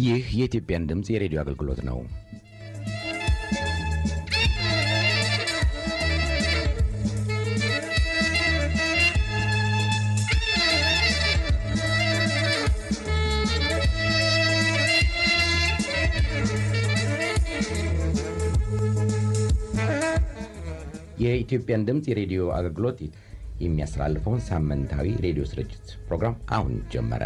ይህ የኢትዮጵያን ድምፅ የሬዲዮ አገልግሎት ነው። የኢትዮጵያን ድምፅ የሬዲዮ አገልግሎት የሚያስተላልፈውን ሳምንታዊ ሬዲዮ ስርጭት ፕሮግራም አሁን ጀመረ።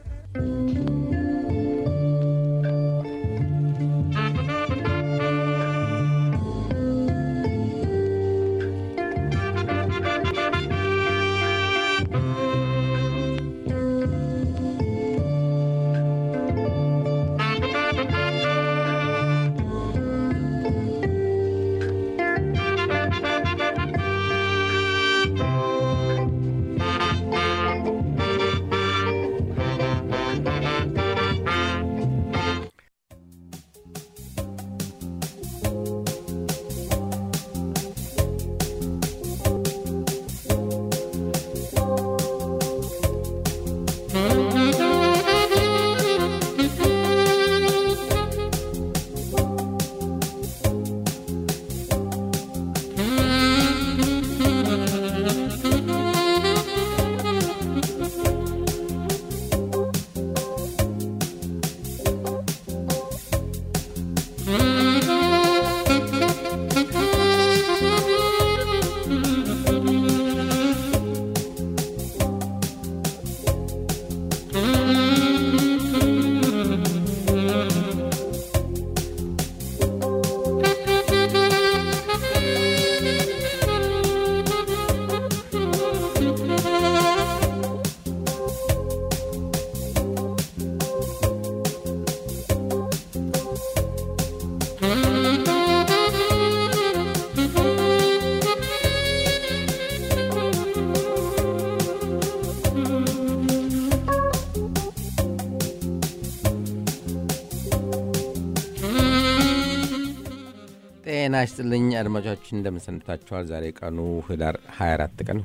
ጤና ይስጥልኝ አድማጮቻችን፣ እንደምንሰንብታችኋል። ዛሬ ቀኑ ህዳር 24 ቀን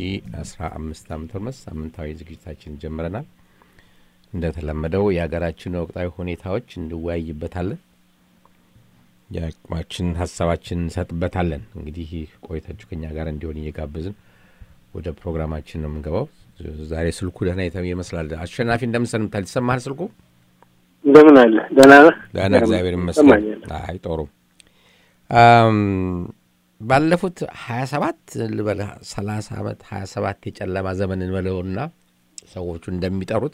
2015 ዓ ም ሳምንታዊ ዝግጅታችን ጀምረናል። እንደተለመደው የሀገራችን ወቅታዊ ሁኔታዎች እንወያይበታለን። የአቅማችን ሀሳባችን እንሰጥበታለን። እንግዲህ ቆይታችሁ ከኛ ጋር እንዲሆን እየጋበዝን ወደ ፕሮግራማችን ነው የምንገባው። ዛሬ ስልኩ ደህና የተ ይመስላል። አሸናፊ እንደምንሰንብታል። ይሰማሃል ስልኩ? እንደምን አለ? ደህና ነህ? ደህና እግዚአብሔር ይመስገን። አይ ጦሩ ባለፉት ሀያ ሰባት ልበል ሰላሳ ዓመት ሀያ ሰባት የጨለማ ዘመን እንበለውና ሰዎቹ እንደሚጠሩት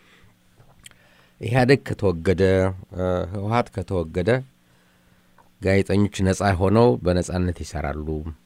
ኢህአዴግ ከተወገደ ህወሀት ከተወገደ ጋዜጠኞች ነጻ ሆነው በነጻነት ይሰራሉ።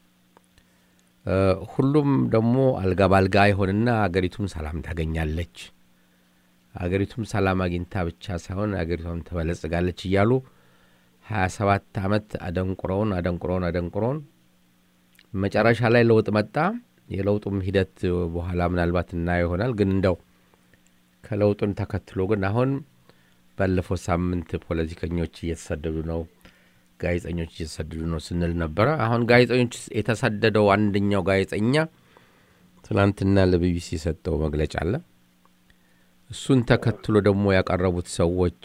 ሁሉም ደግሞ አልጋ ባልጋ ይሆንና አገሪቱም ሰላም ታገኛለች። አገሪቱም ሰላም አግኝታ ብቻ ሳይሆን አገሪቷም ትበለጽጋለች እያሉ ሀያ ሰባት ዓመት አደንቁረውን አደንቁረውን አደንቁረውን መጨረሻ ላይ ለውጥ መጣ። የለውጡም ሂደት በኋላ ምናልባት እናየው ይሆናል። ግን እንደው ከለውጡን ተከትሎ ግን አሁን ባለፈው ሳምንት ፖለቲከኞች እየተሰደዱ ነው፣ ጋዜጠኞች እየተሰደዱ ነው ስንል ነበረ። አሁን ጋዜጠኞች የተሰደደው አንደኛው ጋዜጠኛ ትናንትና ለቢቢሲ የሰጠው መግለጫ አለ። እሱን ተከትሎ ደግሞ ያቀረቡት ሰዎች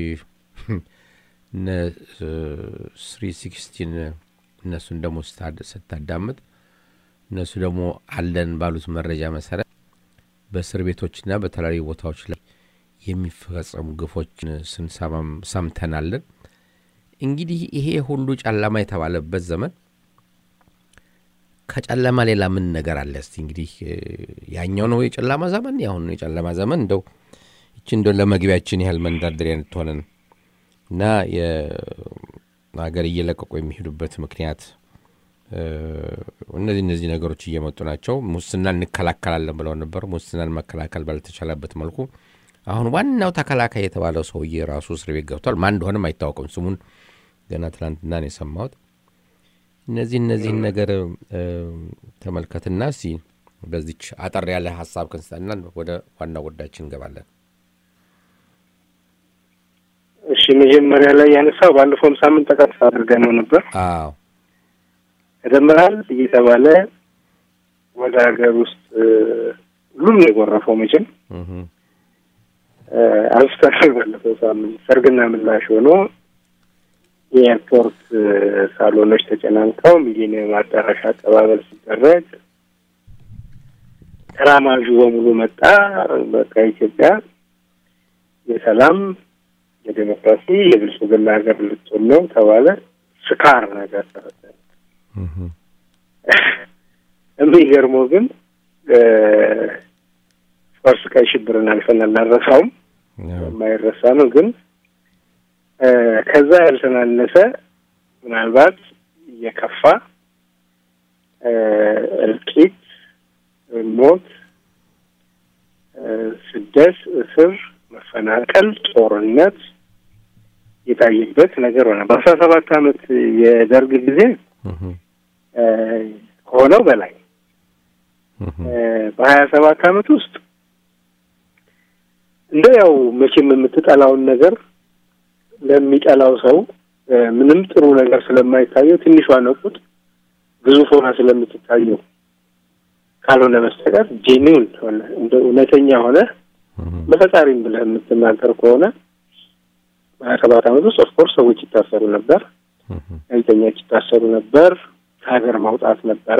እነ ስሪ ሲክስቲን እነሱን ደግሞ ስታዳምጥ እነሱ ደግሞ አለን ባሉት መረጃ መሰረት በእስር ቤቶችና በተለያዩ ቦታዎች ላይ የሚፈጸሙ ግፎችን ስንሰማም ሰምተናለን። እንግዲህ ይሄ ሁሉ ጨለማ የተባለበት ዘመን ከጨለማ ሌላ ምን ነገር አለ? እስቲ እንግዲህ ያኛው ነው የጨለማ ዘመን፣ ያሁኑ የጨለማ ዘመን እንደው ይቺ እንደው ለመግቢያችን ያህል መንደርደሪያ እንድትሆነን እና የሀገር እየለቀቁ የሚሄዱበት ምክንያት እነዚህ እነዚህ ነገሮች እየመጡ ናቸው። ሙስናን እንከላከላለን ብለው ነበር። ሙስናን መከላከል ባልተቻለበት መልኩ አሁን ዋናው ተከላካይ የተባለው ሰውዬ ራሱ እስር ቤት ገብቷል። ማን እንደሆነም አይታወቅም። ስሙን ገና ትናንትና ነው የሰማሁት። እነዚህ እነዚህን ነገር ተመልከትና እስኪ በዚች አጠር ያለ ሀሳብ ክንስጠና ወደ ዋና ጉዳያችን እንገባለን። እሺ መጀመሪያ ላይ ያነሳው ባለፈውም ሳምንት ጠቀስ አድርገን ነው ነበር። አዎ ተደምራል እየተባለ ወደ ሀገር ውስጥ ሁሉም ነው የጎረፈው። መቼም አንስተናል ባለፈው ሳምንት ሰርግና ምላሽ ሆኖ የኤርፖርት ሳሎኖች ተጨናንቀው ሚሊኒየም አዳራሽ አቀባበል ሲደረግ ተራማዡ በሙሉ መጣ። በቃ ኢትዮጵያ የሰላም የዴሞክራሲ የብልጽግና ሀገር ልትሆን ነው ተባለ። ስካር ነገር ተፈጠረ። የሚገርመው ግን ፎርስ ቀይ ሽብርን አልፈን አናረሳውም፣ የማይረሳ ነው። ግን ከዛ ያልተናነሰ ምናልባት የከፋ እልቂት፣ ሞት፣ ስደት፣ እስር፣ መፈናቀል፣ ጦርነት የታየበት ነገር ሆነ። በአስራ ሰባት አመት የደርግ ጊዜ ከሆነው በላይ በሀያ ሰባት አመት ውስጥ እንደ ያው መቼም የምትጠላውን ነገር ለሚጠላው ሰው ምንም ጥሩ ነገር ስለማይታየው ትንሿ ነቁጥ ግዙፍ ሆና ስለምትታየው ካልሆነ በስተቀር ጄኒውን ሆነ እንደ እውነተኛ ሆነ በፈጣሪም ብለህ የምትናገር ከሆነ በሀያ ሰባት አመት ውስጥ ኦፍኮርስ ሰዎች ይታሰሩ ነበር፣ ጋዜጠኞች ይታሰሩ ነበር፣ ከሀገር ማውጣት ነበረ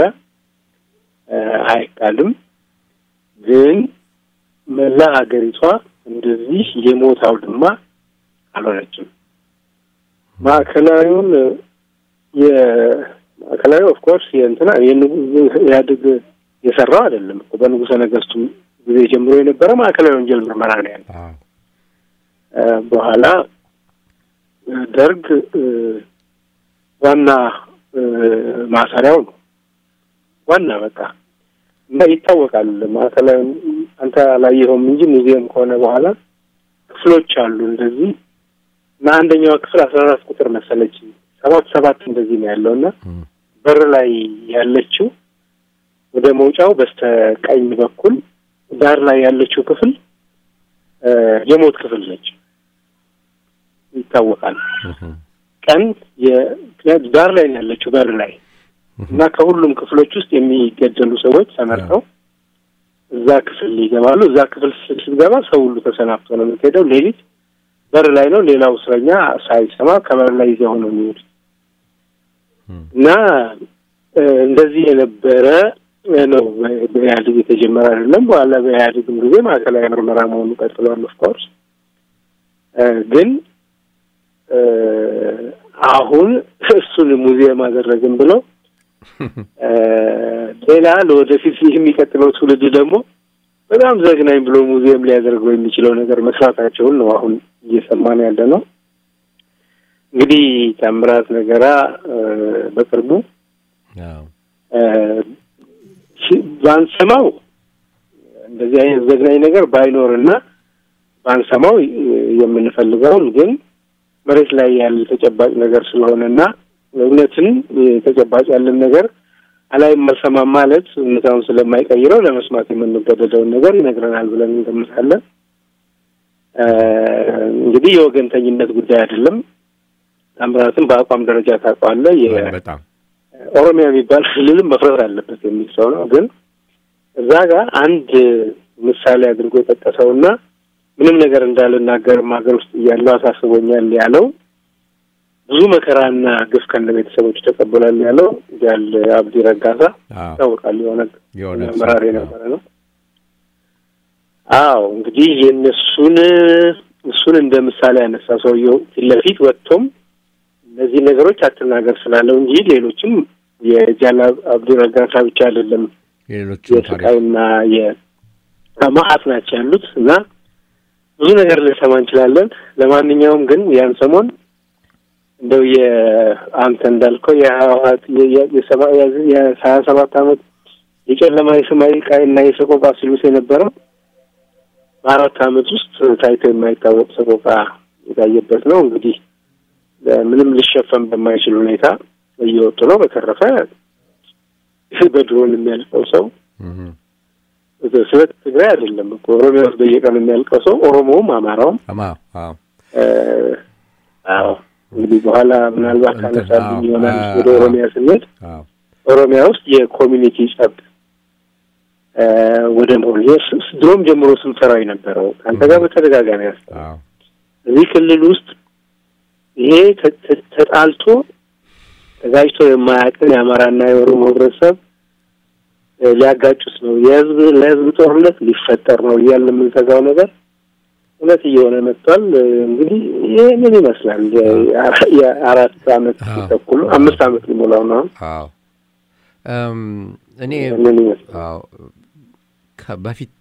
አይቃልም። ግን መላ ሀገሪቷ እንደዚህ የሞት አውድማ አልሆነችም። ማዕከላዊውን የማዕከላዊ ኦፍኮርስ የእንትና ኢህአዴግ የሰራው አይደለም እኮ በንጉሠ ነገስቱ ጊዜ ጀምሮ የነበረ ማዕከላዊ ወንጀል ምርመራ ነው ያለ። በኋላ ደርግ ዋና ማሰሪያው ነው ዋና በቃ እና ይታወቃል። ማዕከላዊ አንተ አላየኸውም እንጂ ሙዚየም ከሆነ በኋላ ክፍሎች አሉ እንደዚህ እና አንደኛዋ ክፍል አስራ አራት ቁጥር መሰለች ሰባት ሰባት እንደዚህ ነው ያለው እና በር ላይ ያለችው ወደ መውጫው በስተ ቀኝ በኩል ዳር ላይ ያለችው ክፍል የሞት ክፍል ነች። ይታወቃል። ቀን ዳር ላይ ነው ያለችው በር ላይ እና ከሁሉም ክፍሎች ውስጥ የሚገደሉ ሰዎች ተመርጠው እዛ ክፍል ይገባሉ። እዛ ክፍል ስትገባ ሰው ሁሉ ተሰናብቶ ነው የምትሄደው። ሌሊት በር ላይ ነው። ሌላው እስረኛ ሳይሰማ ከበር ላይ ይዘው ነው የሚሄዱት እና እንደዚህ የነበረ ነው። በኢህአዴግ የተጀመረ አይደለም። በኋላ በኢህአዴግም ጊዜ ማዕከላዊ ምርመራ መሆኑ ቀጥሏል። ኦፍኮርስ ግን አሁን እሱን ሙዚየም አደረግን ብለው ሌላ ለወደፊት የሚቀጥለው ትውልድ ደግሞ በጣም ዘግናኝ ብሎ ሙዚየም ሊያደርገው የሚችለው ነገር መስራታቸውን ነው አሁን እየሰማን ያለ ነው። እንግዲህ ታምራት ነገራ በቅርቡ ባንሰማው እንደዚህ አይነት ዘግናኝ ነገር ባይኖርና ባንሰማው የምንፈልገውን ግን መሬት ላይ ያለ ተጨባጭ ነገር ስለሆነና እውነትን ተጨባጭ ያለን ነገር አላይ መሰማም ማለት እውነታውን ስለማይቀይረው ለመስማት የምንገደደውን ነገር ይነግረናል ብለን እንገምታለን። እንግዲህ የወገንተኝነት ጉዳይ አይደለም። ታምራትን በአቋም ደረጃ ታውቀዋለህ። ኦሮሚያ የሚባል ክልልም መፍረስ አለበት የሚል ሰው ነው። ግን እዛ ጋር አንድ ምሳሌ አድርጎ የጠቀሰውና ምንም ነገር እንዳልናገርም ሀገር ውስጥ እያለው አሳስቦኛል ያለው ብዙ መከራና ግፍ ከነ ቤተሰቦች ተቀብሏል ያለው ያል አብዲ ረጋሳ ይታወቃል። የሆነ አመራር የነበረ ነው። አዎ እንግዲህ የእነሱን እሱን እንደ ምሳሌ ያነሳ ሰውየው ፊት ለፊት ወጥቶም እነዚህ ነገሮች አትናገር ስላለው እንጂ ሌሎችም የጃል አብዲ ረጋሳ ብቻ አይደለም የስቃይና የማአት ናቸው ያሉት እና ብዙ ነገር ልንሰማ እንችላለን። ለማንኛውም ግን ያን ሰሞን እንደው የአንተ እንዳልከው የህወሓት የሀያ ሰባት አመት የጨለማ የሰማይ ቃይና የሰቆቃ ሲሉት የነበረው በአራት አመት ውስጥ ታይቶ የማይታወቅ ሰቆቃ የታየበት ነው። እንግዲህ ምንም ሊሸፈን በማይችል ሁኔታ እየወጡ ነው። በተረፈ በድሮን የሚያልቀው ሰው ስለ ትግራይ አይደለም እኮ ኦሮሚያ ውስጥ በየቀኑ የሚያልቀው ሰው ኦሮሞውም አማራውም አዎ እንግዲህ በኋላ ምናልባት ካነሳልኝ ይሆናል ወደ ኦሮሚያ ስንሄድ ኦሮሚያ ውስጥ የኮሚኒቲ ጸብ ወደ መሆን ድሮም ጀምሮ ስንሰራው የነበረው ከአንተ ጋር በተደጋጋሚ ያስታ እዚህ ክልል ውስጥ ይሄ ተጣልቶ ተጋጭቶ የማያውቅን የአማራና የኦሮሞ ህብረተሰብ ሊያጋጩት ነው፣ የህዝብ ለህዝብ ጦርነት ሊፈጠር ነው እያልን የምንሰጋው ነገር እውነት እየሆነ መጥቷል። እንግዲህ ይህንን ይመስላል። የአራት አመት ተኩል አምስት አመት ሊሞላው ነው። እኔ በፊት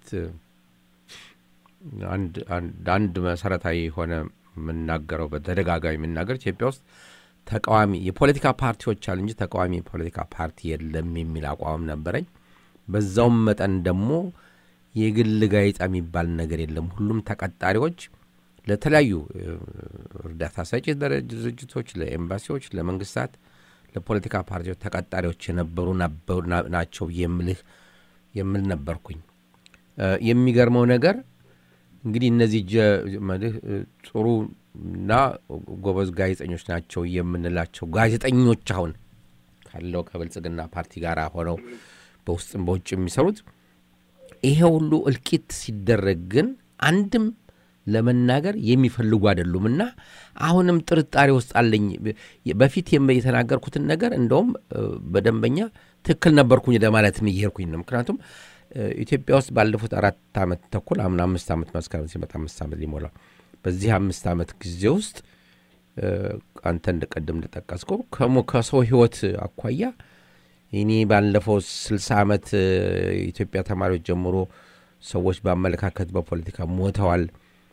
አንድ መሰረታዊ የሆነ የምናገረው በተደጋጋሚ የምናገር ኢትዮጵያ ውስጥ ተቃዋሚ የፖለቲካ ፓርቲዎች አሉ እንጂ ተቃዋሚ የፖለቲካ ፓርቲ የለም የሚል አቋም ነበረኝ። በዛውም መጠን ደግሞ የግል ጋዜጣ የሚባል ነገር የለም። ሁሉም ተቀጣሪዎች ለተለያዩ እርዳታ ሰጪ ድርጅቶች፣ ለኤምባሲዎች፣ ለመንግስታት፣ ለፖለቲካ ፓርቲዎች ተቀጣሪዎች የነበሩ ናቸው የምልህ የምል ነበርኩኝ። የሚገርመው ነገር እንግዲህ እነዚህ መልህ ጥሩ እና ጎበዝ ጋዜጠኞች ናቸው የምንላቸው ጋዜጠኞች አሁን ካለው ከብልጽግና ፓርቲ ጋር ሆነው በውስጥም በውጭ የሚሰሩት ይሄ ሁሉ እልቂት ሲደረግ ግን አንድም ለመናገር የሚፈልጉ አይደሉም እና አሁንም ጥርጣሬ ውስጥ አለኝ። በፊት የተናገርኩትን ነገር እንደውም በደንበኛ ትክክል ነበርኩኝ ለማለትም እየሄድኩኝ ነው። ምክንያቱም ኢትዮጵያ ውስጥ ባለፉት አራት ዓመት ተኩል አምና አምስት ዓመት መስከረም ሲመጣ አምስት ዓመት ሊሞላው በዚህ አምስት ዓመት ጊዜ ውስጥ አንተ እንደቀድም እንደጠቀስከው ከሰው ህይወት አኳያ እኔ ባለፈው ስልሳ ዓመት የኢትዮጵያ ተማሪዎች ጀምሮ ሰዎች በአመለካከት በፖለቲካ ሞተዋል፣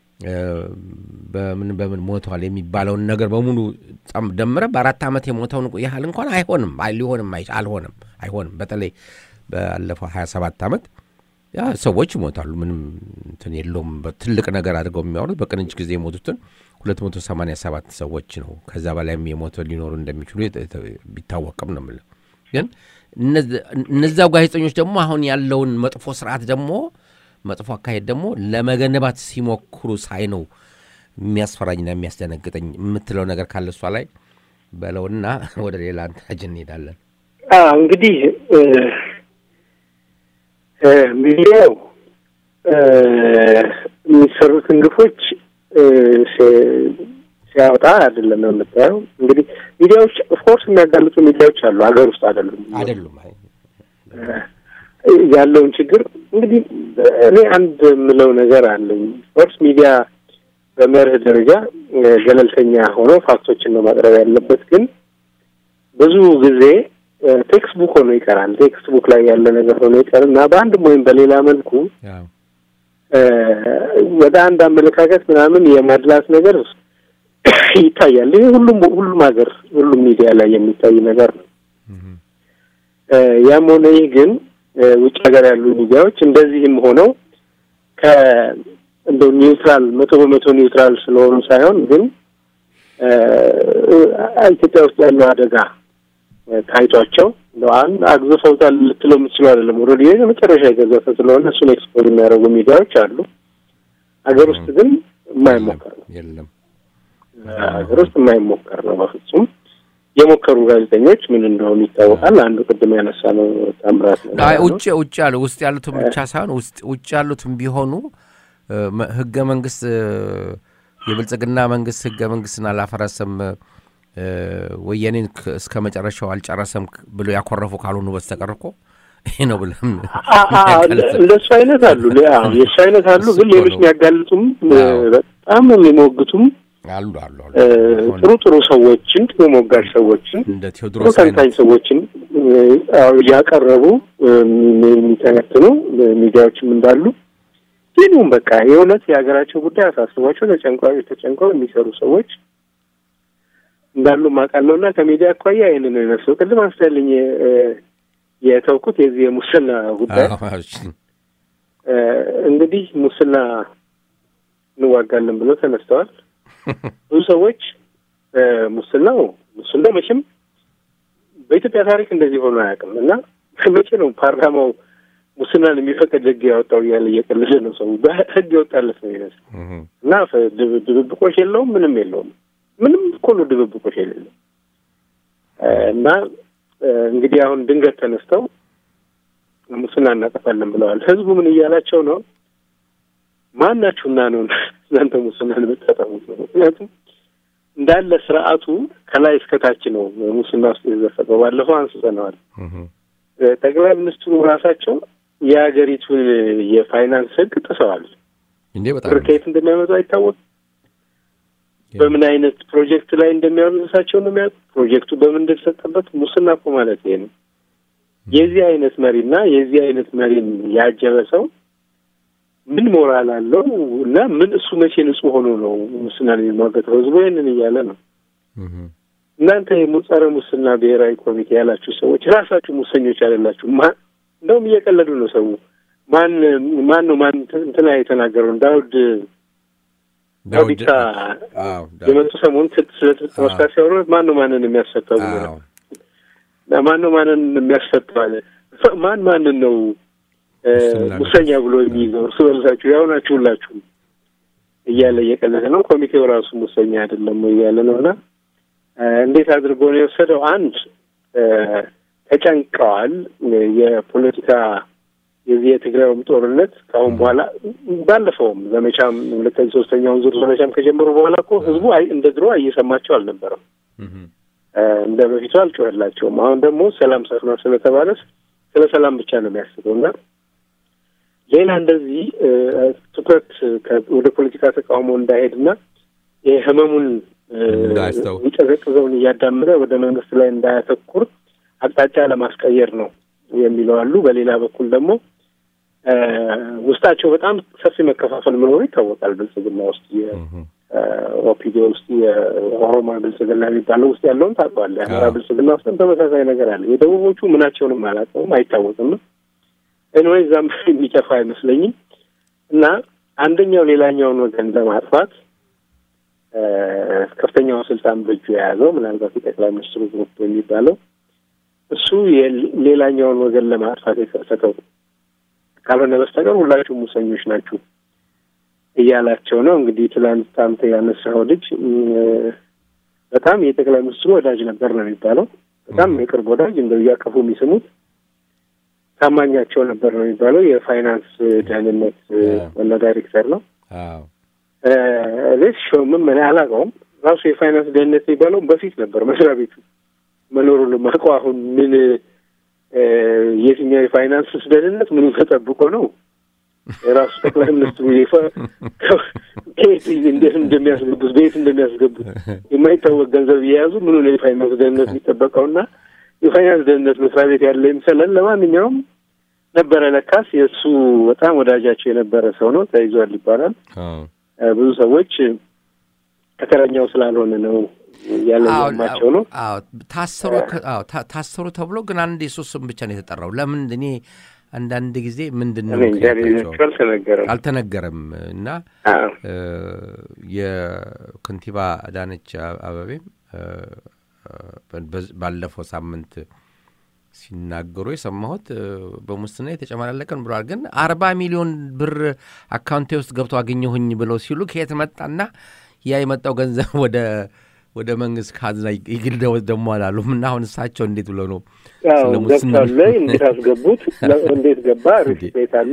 በምን በምን ሞተዋል የሚባለውን ነገር በሙሉ ደምረ በአራት ዓመት የሞተውን ያህል እንኳን አይሆንም፣ ሊሆንም አልሆንም፣ አይሆንም። በተለይ ባለፈው ሀያ ሰባት ዓመት ያ ሰዎች ይሞታሉ። ምንም እንትን የለውም። ትልቅ ነገር አድርገው የሚያወሩት በቅንጅ ጊዜ የሞቱትን ሁለት መቶ ሰማንያ ሰባት ሰዎች ነው። ከዛ በላይም የሞተ ሊኖሩ እንደሚችሉ ቢታወቅም ነው የምልህ። ግን እነዚያው ጋዜጠኞች ደግሞ አሁን ያለውን መጥፎ ስርዓት ደግሞ መጥፎ አካሄድ ደግሞ ለመገነባት ሲሞክሩ ሳይ ነው የሚያስፈራኝና የሚያስደነግጠኝ። የምትለው ነገር ካለ እሷ ላይ በለውና ወደ ሌላ አንታጅ እንሄዳለን። እንግዲህ ሚዲያው የሚሰሩትን ግፎች ሲያወጣ አይደለም የምታየው። እንግዲህ ሚዲያዎች ኦፍኮርስ የሚያጋልጡ ሚዲያዎች አሉ፣ ሀገር ውስጥ አይደሉም አይደሉም ያለውን ችግር እንግዲህ እኔ አንድ የምለው ነገር አለኝ። ኦፍኮርስ ሚዲያ በመርህ ደረጃ ገለልተኛ ሆኖ ፋክቶችን ነው ማቅረብ ያለበት። ግን ብዙ ጊዜ ቴክስት ቡክ ሆኖ ይቀራል። ቴክስት ቡክ ላይ ያለ ነገር ሆኖ ይቀር እና በአንድም ወይም በሌላ መልኩ ወደ አንድ አመለካከት ምናምን የማድላት ነገር ይታያል። ይህ ሁሉም ሁሉም ሀገር ሁሉም ሚዲያ ላይ የሚታይ ነገር ነው። ያም ሆነ ይህ ግን ውጭ ሀገር ያሉ ሚዲያዎች እንደዚህም ሆነው ከ እንደው ኒውትራል መቶ በመቶ ኒውትራል ስለሆኑ ሳይሆን ግን ኢትዮጵያ ውስጥ ያለው አደጋ ታይቷቸው እንደው አንድ አግዝፈውታል ልትለው የምትችለው አይደለም። ኦልሬዲ የመጨረሻ የገዘፈ ስለሆነ እሱን ኤክስፖዝ የሚያደርጉ ሚዲያዎች አሉ። ሀገር ውስጥ ግን የማይሞከር ነው። የለም ሀገር ውስጥ የማይሞከር ነው በፍጹም። የሞከሩ ጋዜጠኞች ምን እንደሆኑ ይታወቃል። አንዱ ቅድም ያነሳ ነው ታምራት ውጭ ውጭ ያሉ ውስጥ ያሉትም ብቻ ሳይሆን ውስጥ ውጭ ያሉትም ቢሆኑ ህገ መንግስት የብልጽግና መንግስት ህገ መንግስትን አላፈረሰም ወያኔን እስከ መጨረሻው አልጨረሰም ብሎ ያኮረፉ ካልሆኑ በስተቀር እኮ ይሄ ነው ብለም እንደሱ አይነት አሉ፣ የእሱ አይነት አሉ። ግን ሌሎች የሚያጋልጡም በጣም የሚሞግቱም አሉ አሉ ጥሩ ጥሩ ሰዎችን ጥሩ ሞጋጅ ሰዎችን እንደ ጥሩ ቴዎድሮስ ተንታኝ ሰዎችን እያቀረቡ የሚተነትኑ ሚዲያዎችም እንዳሉ ይህንም በቃ የእውነት የሀገራቸው ጉዳይ አሳስቧቸው ተጨንቀው ተጨንቀው የሚሰሩ ሰዎች እንዳሉ ማውቃለሁ እና ከሚዲያ አኳያ ይህንን ነው የመስለው። ቅድም አንስታልኝ የተውኩት የዚህ የሙስና ጉዳይ እንግዲህ ሙስና እንዋጋለን ብለው ተነስተዋል። ብዙ ሰዎች ሙስናው ሙስናው መቼም በኢትዮጵያ ታሪክ እንደዚህ ሆኖ አያውቅም እና መቼ ነው ፓርላማው ሙስናን የሚፈቅድ ህግ ያወጣው እያለ እየቀለደ ነው ሰው በህግ የወጣለት ነው ይመስል እና ድብብቆሽ የለውም ምንም የለውም ምንም እኮ ነው ድብብቆሽ የሌለው እና እንግዲህ አሁን ድንገት ተነስተው ሙስና እናጠፋለን ብለዋል። ህዝቡ ምን እያላቸው ነው? ማናችሁና ነው እናንተ ሙስናን የምታጠፉት ነው? ምክንያቱም እንዳለ ስርዓቱ ከላይ እስከታች ነው ሙስና ውስጥ የተዘፈቀው። ባለፈው አንስተነዋል። ጠቅላይ ሚኒስትሩ ራሳቸው የሀገሪቱን የፋይናንስ ህግ ጥሰዋል። እንዴ በጣም ብር ከየት እንደሚያመጡ አይታወቅም። በምን አይነት ፕሮጀክት ላይ እንደሚያውሉ እሳቸው ነው የሚያውቁት። ፕሮጀክቱ በምን እንደተሰጠበት ሙስና እኮ ማለት ይሄ ነው። የዚህ አይነት መሪና የዚህ አይነት መሪን ያጀበ ሰው ምን ሞራል አለው እና ምን እሱ መቼ ንጹህ ሆኖ ነው ሙስናን የሚሟገተው? ህዝቡ ይህንን እያለ ነው። እናንተ የጸረ ሙስና ብሔራዊ ኮሚቴ ያላችሁ ሰዎች ራሳችሁ ሙሰኞች አይደላችሁ። ማን እንደውም እየቀለዱ ነው ሰው ማን ማን ነው ማን እንትና የተናገረውን ዳውድ ዳዊታ የመጡ ሰሞኑን ስለ ትጥቅ መፍታት ሲያወሩ ማን ነው ማንን የሚያስፈታው ብሎ ነው። ማን ነው ማንን የሚያስፈታው አለ። ማን ማንን ነው ሙሰኛ ብሎ የሚይዘው? እርስ በርሳችሁ ያው ናችሁ ሁላችሁ እያለ እየቀለደ ነው። ኮሚቴው ራሱ ሙሰኛ አይደለም እያለ ነው። እና እንዴት አድርጎ ነው የወሰደው? አንድ ተጨንቀዋል። የፖለቲካ የዚህ የትግራዩም ጦርነት ከአሁን በኋላ ባለፈውም ዘመቻም ሁለተኛ ሶስተኛውን ዙር ዘመቻም ከጀመሩ በኋላ እኮ ህዝቡ እንደ ድሮ እየሰማቸው አልነበረም። እንደ በፊቱ አልጮህላቸውም። አሁን ደግሞ ሰላም ሰፍኗል ስለተባለ ስለ ሰላም ብቻ ነው የሚያስበው እና ሌላ እንደዚህ ትኩረት ወደ ፖለቲካ ተቃውሞ እንዳይሄድና የህመሙን የሚቀዘቅዘውን እያዳመጠ ወደ መንግስት ላይ እንዳያተኩር አቅጣጫ ለማስቀየር ነው የሚለው አሉ። በሌላ በኩል ደግሞ ውስጣቸው በጣም ሰፊ መከፋፈል መኖሩ ይታወቃል። ብልጽግና ውስጥ የኦፒዲ ውስጥ የኦሮሞ ብልጽግና የሚባለው ውስጥ ያለውን ታውቀዋለህ። የአማራ ብልጽግና ውስጥም ተመሳሳይ ነገር አለ። የደቡቦቹ ምናቸውንም አላውቀውም፣ አይታወቅም። ኤንዌይ እዛም የሚጠፋ አይመስለኝም እና አንደኛው ሌላኛውን ወገን ለማጥፋት ከፍተኛውን ስልጣን በእጁ የያዘው ምናልባት የጠቅላይ ሚኒስትሩ ግሩፕ የሚባለው እሱ ሌላኛውን ወገን ለማጥፋት የከፈተው ካልሆነ በስተቀር ሁላችሁም ሙሰኞች ናችሁ እያላቸው ነው። እንግዲህ ትላንት አንተ ያነሳኸው ልጅ በጣም የጠቅላይ ሚኒስትሩ ወዳጅ ነበር ነው የሚባለው። በጣም የቅርብ ወዳጅ እንደው እያቀፉ የሚስሙት ታማኛቸው ነበር ነው የሚባለው። የፋይናንስ ደህንነት ዋና ዳይሬክተር ነው። ሌስ ሾምም እኔ አላውቀውም። ራሱ የፋይናንስ ደህንነት የሚባለው በፊት ነበር መስሪያ ቤቱ መኖሩን የማውቀው አሁን ምን የትኛው የፋይናንስ ደህንነት ምኑ ተጠብቆ ነው? የራሱ ጠቅላይ ሚኒስትሩ ከየት እንዴት እንደሚያስገቡት በየት እንደሚያስገቡት የማይታወቅ ገንዘብ እየያዙ ምኑ ነው የፋይናንስ ደህንነት የሚጠበቀውና የፋይናንስ ደህንነት መስሪያ ቤት ያለ ይምሰለን። ለማንኛውም ነበረ ለካስ የእሱ በጣም ወዳጃቸው የነበረ ሰው ነው። ተይዟል ይባላል። ብዙ ሰዎች ተከረኛው ስላልሆነ ነው ያለማቸው ነው። ታሰሩ ታሰሩ ተብሎ ግን አንድ የሶስት ስም ብቻ ነው የተጠራው። ለምን እኔ አንዳንድ ጊዜ ምንድን ነው አልተነገረም እና የከንቲባ አዳነች አበቤም ባለፈው ሳምንት ሲናገሩ የሰማሁት በሙስና የተጨመላለቀን ብለዋል። ግን አርባ ሚሊዮን ብር አካውንቴ ውስጥ ገብቶ አገኘሁኝ ብለው ሲሉ ከየት መጣና ያ የመጣው ገንዘብ ወደ ወደ መንግስት ካዝና ይግል ደግሞ አላሉም እና አሁን እሳቸው እንዴት ብለው ነው ገብቷል? እንዴት አስገቡት? እንዴት ገባ? ሪስፔት አለ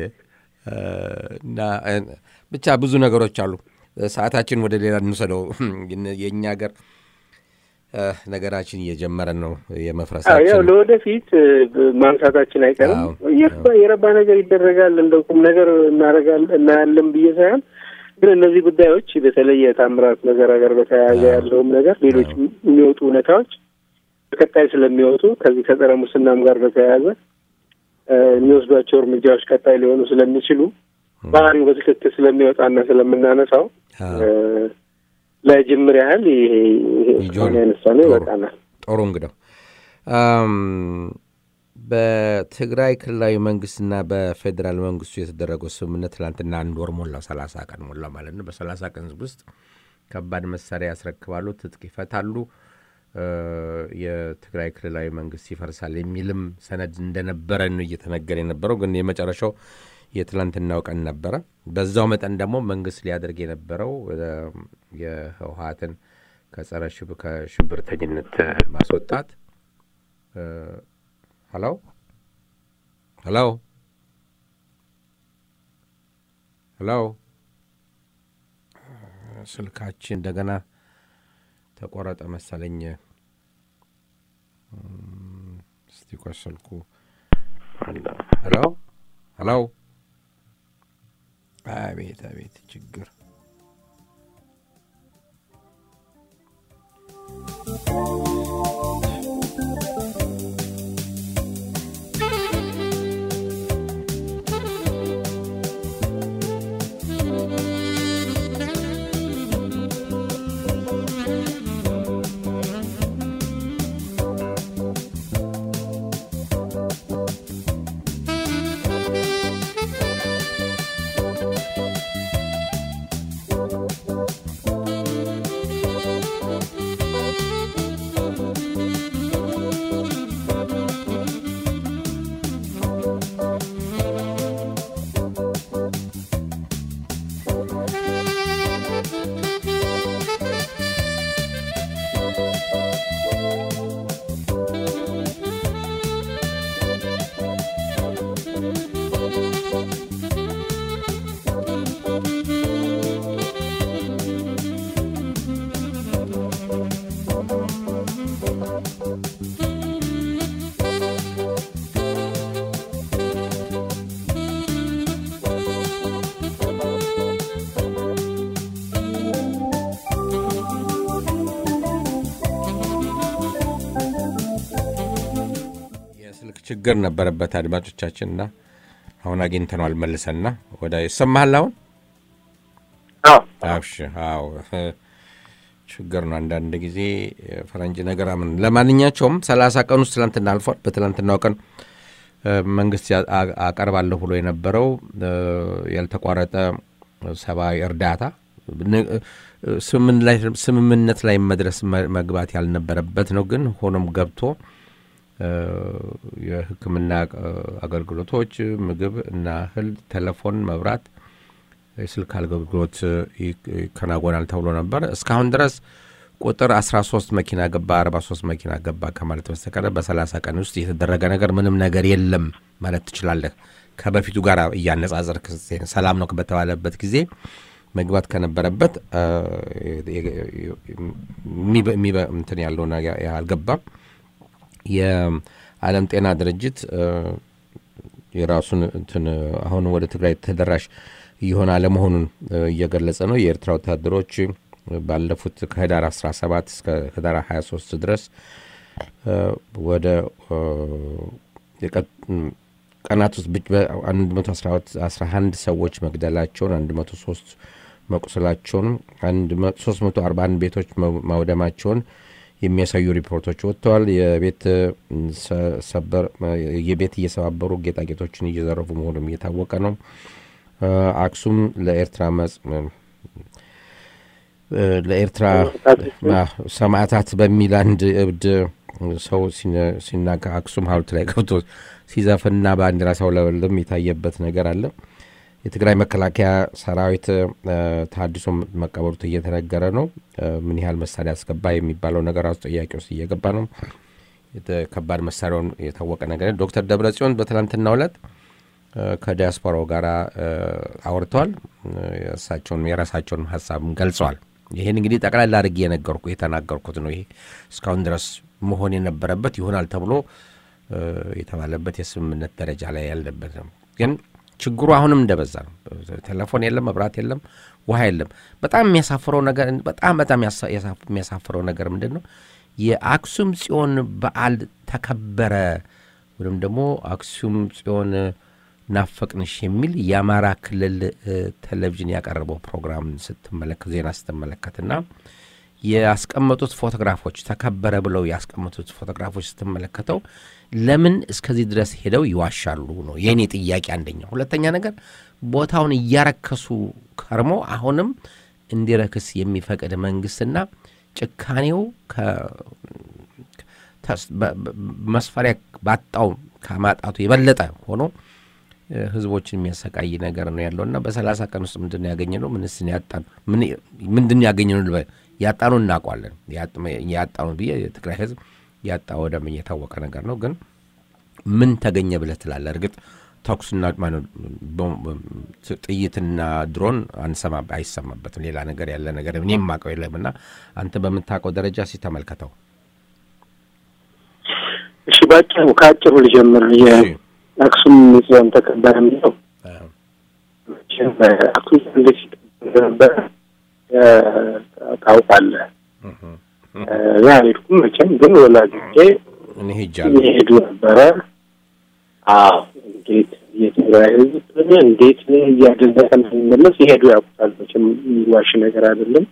እና ብቻ ብዙ ነገሮች አሉ። ሰዓታችን ወደ ሌላ እንውሰደው። የእኛ ሀገር ነገራችን እየጀመረ ነው የመፍረሳችን። ያው ለወደፊት ማንሳታችን አይቀርም። የረባ ነገር ይደረጋል፣ እንደ ቁም ነገር እናደርጋለን እናያለን ብዬ ሳይሆን ግን እነዚህ ጉዳዮች በተለይ የታምራት ነገር ጋር በተያያዘ ያለውም ነገር ሌሎች የሚወጡ እውነታዎች በቀጣይ ስለሚወጡ ከዚህ ከጸረ ሙስናም ጋር በተያያዘ የሚወስዷቸው እርምጃዎች ቀጣይ ሊሆኑ ስለሚችሉ ባህሪው በትክክል ስለሚወጣና ስለምናነሳው ለጅምር ያህል ይሄ ያነሳ ነው ይበቃናል። ጥሩ እንግደው በትግራይ ክልላዊ መንግስትና በፌዴራል መንግስቱ የተደረገው ስምምነት ትላንትና አንድ ወር ሞላው፣ ሰላሳ ቀን ሞላ ማለት ነው። በሰላሳ ቀን ውስጥ ከባድ መሳሪያ ያስረክባሉ፣ ትጥቅ ይፈታሉ፣ የትግራይ ክልላዊ መንግስት ይፈርሳል የሚልም ሰነድ እንደነበረ ነው እየተነገረ የነበረው። ግን የመጨረሻው የትላንትናው ቀን ነበረ። በዛው መጠን ደግሞ መንግስት ሊያደርግ የነበረው የህወሀትን ከጸረ ከሽብርተኝነት ማስወጣት ሀሎ ሄሎ ሄሎ ስልካችን እንደገና ተቆረጠ መሰለኝ። እስቲ ቆይ ስልኩ ሄሎ ሄሎ አቤት አቤት ችግር የስልክ ችግር ነበረበት አድማጮቻችንና አሁን አግኝተነዋል መልሰንና ወደ ይሰማሃል አሁን አብሽ አዎ ችግር ነው አንዳንድ ጊዜ ፈረንጅ ነገር አምን ለማንኛቸውም ሰላሳ ቀን ውስጥ ትላንትና አልፏል በትላንትናው ቀን መንግስት አቀርባለሁ ብሎ የነበረው ያልተቋረጠ ሰብአዊ እርዳታ ስምምነት ላይ መድረስ መግባት ያልነበረበት ነው ግን ሆኖም ገብቶ የህክምና አገልግሎቶች ምግብ እና እህል ቴሌፎን መብራት የስልክ አገልግሎት ይከናወናል ተብሎ ነበር እስካሁን ድረስ ቁጥር 13 መኪና ገባ 43 መኪና ገባ ከማለት በስተቀረ በ30 ቀን ውስጥ የተደረገ ነገር ምንም ነገር የለም ማለት ትችላለህ ከበፊቱ ጋር እያነጻጸር ሰላም ነው በተባለበት ጊዜ መግባት ከነበረበት እንትን ያለው አልገባም የዓለም ጤና ድርጅት የራሱን እንትን አሁን ወደ ትግራይ ተደራሽ እየሆነ አለመሆኑን እየገለጸ ነው የኤርትራ ወታደሮች ባለፉት ከህዳር 17 እስከ ህዳር 23 ድረስ ወደ ቀናት ውስጥ 111 ሰዎች መግደላቸውን 103 መቁሰላቸውን 341 ቤቶች ማውደማቸውን የሚያሳዩ ሪፖርቶች ወጥተዋል። የቤት ሰበር የቤት እየሰባበሩ ጌጣጌጦችን እየዘረፉ መሆኑም እየታወቀ ነው። አክሱም ለኤርትራ ለኤርትራ ሰማዕታት በሚል አንድ እብድ ሰው ሲናጋ አክሱም ሐውልት ላይ ገብቶ ሲዘፍንና ባንዲራ ሲያውለበልብ የታየበት ነገር አለ። የትግራይ መከላከያ ሰራዊት ታድሶ መቀበሩት እየተነገረ ነው። ምን ያህል መሳሪያ አስገባ የሚባለው ነገር አስ ጥያቄ ውስጥ እየገባ ነው። ከባድ መሳሪያውን የታወቀ ነገር ዶክተር ደብረ ጽዮን በትናንትናው ዕለት ከዲያስፖራው ጋር አውርተዋል። እሳቸውን የራሳቸውን ሀሳብም ገልጸዋል። ይህን እንግዲህ ጠቅላላ አድርጌ የነገርኩ የተናገርኩት ነው። ይሄ እስካሁን ድረስ መሆን የነበረበት ይሆናል ተብሎ የተባለበት የስምምነት ደረጃ ላይ ያለበት ነው ግን ችግሩ አሁንም እንደበዛ ነው። ቴሌፎን የለም፣ መብራት የለም፣ ውሃ የለም። በጣም የሚያሳፍረው ነገር በጣም በጣም የሚያሳፍረው ነገር ምንድን ነው? የአክሱም ጽዮን በዓል ተከበረ ወይም ደግሞ አክሱም ጽዮን ናፈቅንሽ የሚል የአማራ ክልል ቴሌቪዥን ያቀረበው ፕሮግራም ስትመለከት ዜና ስትመለከትና ያስቀመጡት ፎቶግራፎች ተከበረ ብለው ያስቀመጡት ፎቶግራፎች ስትመለከተው ለምን እስከዚህ ድረስ ሄደው ይዋሻሉ ነው የእኔ ጥያቄ አንደኛው። ሁለተኛ ነገር ቦታውን እያረከሱ ከርሞ አሁንም እንዲረክስ የሚፈቅድ መንግስትና ጭካኔው መስፈሪያ ባጣው ከማጣቱ የበለጠ ሆኖ ህዝቦችን የሚያሰቃይ ነገር ነው ያለው እና በሰላሳ ቀን ውስጥ ምንድን ያገኘ ነው? ምንስ ያጣን? ምንድን ያገኘ ነው? ያጣኑ እናውቋለን። ያጣኑ ብዬ የትግራይ ህዝብ ያጣ ወደም የታወቀ ነገር ነው። ግን ምን ተገኘ ብለህ ትላለህ? እርግጥ ተኩስና ጥይትና ድሮን አንሰማ አይሰማበትም። ሌላ ነገር ያለ ነገር እኔ የማውቀው የለም እና አንተ በምታውቀው ደረጃ ሲ ተመልከተው። እሺ፣ በአጭሩ ከአጭሩ ልጀምር። የአክሱም ጽዮን ተከበረ የሚለው አክሱም እንዴት ነበረ ታውቃለህ? እኔ አልሄድኩም መቼም፣ ግን ወላጆቼ እኔ ሄጃለሁ ይሄዱ ነበረ። አዎ እንዴት የትግራይ ሕዝብ እንዴት እያደነቀ እንደሚመለስ ይሄዱ ያውቁታል። መቼም የሚዋሽ ነገር አይደለም።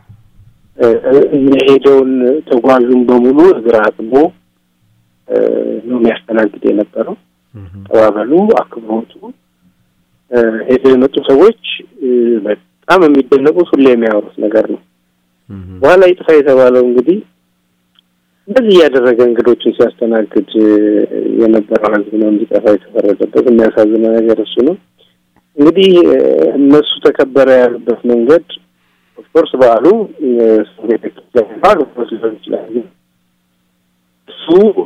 የሄደውን ተጓዡን በሙሉ እግር አጥቦ ነው የሚያስተናግድ የነበረው። አቀባበሉ፣ አክብሮቱ ሄደው የመጡ ሰዎች በጣም የሚደነቁት ሁሌ የሚያወሩት ነገር ነው። በኋላ ይጥፋ የተባለው እንግዲህ እንደዚህ እያደረገ እንግዶችን ሲያስተናግድ የነበረው ህዝብ ነው እንዲጠፋ የተፈረደበት። የሚያሳዝነው ነገር እሱ ነው። እንግዲህ እነሱ ተከበረ ያሉበት መንገድ ኦፍኮርስ በዓሉ ቤተክርስቲያን ሊሆን ይችላል። እሱ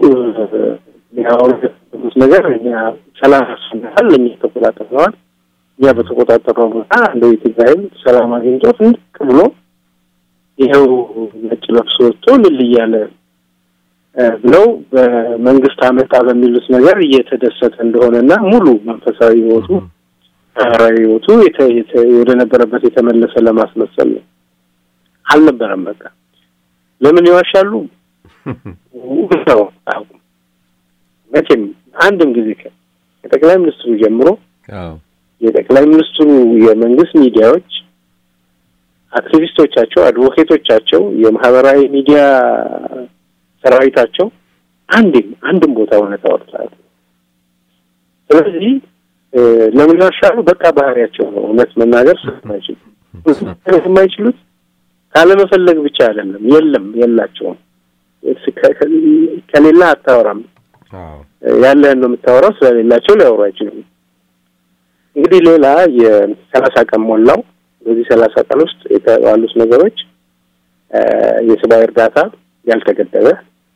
ያወሩት ነገር እኛ ሰላም ያስፈልጋል፣ እኛ ተቆጣጠረዋል። እኛ በተቆጣጠረው ቦታ እንደ የትግራይም ሰላም አግኝቶ ፍንድቅ ብሎ ይኸው ነጭ ለብሶ ወጥቶ ልል እያለ ብለው በመንግስት አመጣ በሚሉት ነገር እየተደሰተ እንደሆነና ሙሉ መንፈሳዊ ህይወቱ ማህበራዊ ህይወቱ ወደ ነበረበት የተመለሰ ለማስመሰል ነው። አልነበረም። በቃ ለምን ይዋሻሉ? ነው አያውቁም። መቼም አንድም ጊዜ ከጠቅላይ ሚኒስትሩ ጀምሮ የጠቅላይ ሚኒስትሩ የመንግስት ሚዲያዎች አክቲቪስቶቻቸው፣ አድቮኬቶቻቸው፣ የማህበራዊ ሚዲያ ሰራዊታቸው አንድም አንድም ቦታ እውነት አወርታል። ስለዚህ ለምን ያሻሉ? በቃ ባህሪያቸው ነው። እውነት መናገር ስለማይችሉ የማይችሉት ካለመፈለግ ብቻ አይደለም። የለም የላቸውም። ከሌላ አታወራም፣ ያለህን ነው የምታወራው። ስለሌላቸው ሊያወሩ አይችሉም። እንግዲህ ሌላ የሰላሳ ቀን ሞላው። በዚህ ሰላሳ ቀን ውስጥ የተባሉት ነገሮች የሰብአዊ እርዳታ ያልተገደበ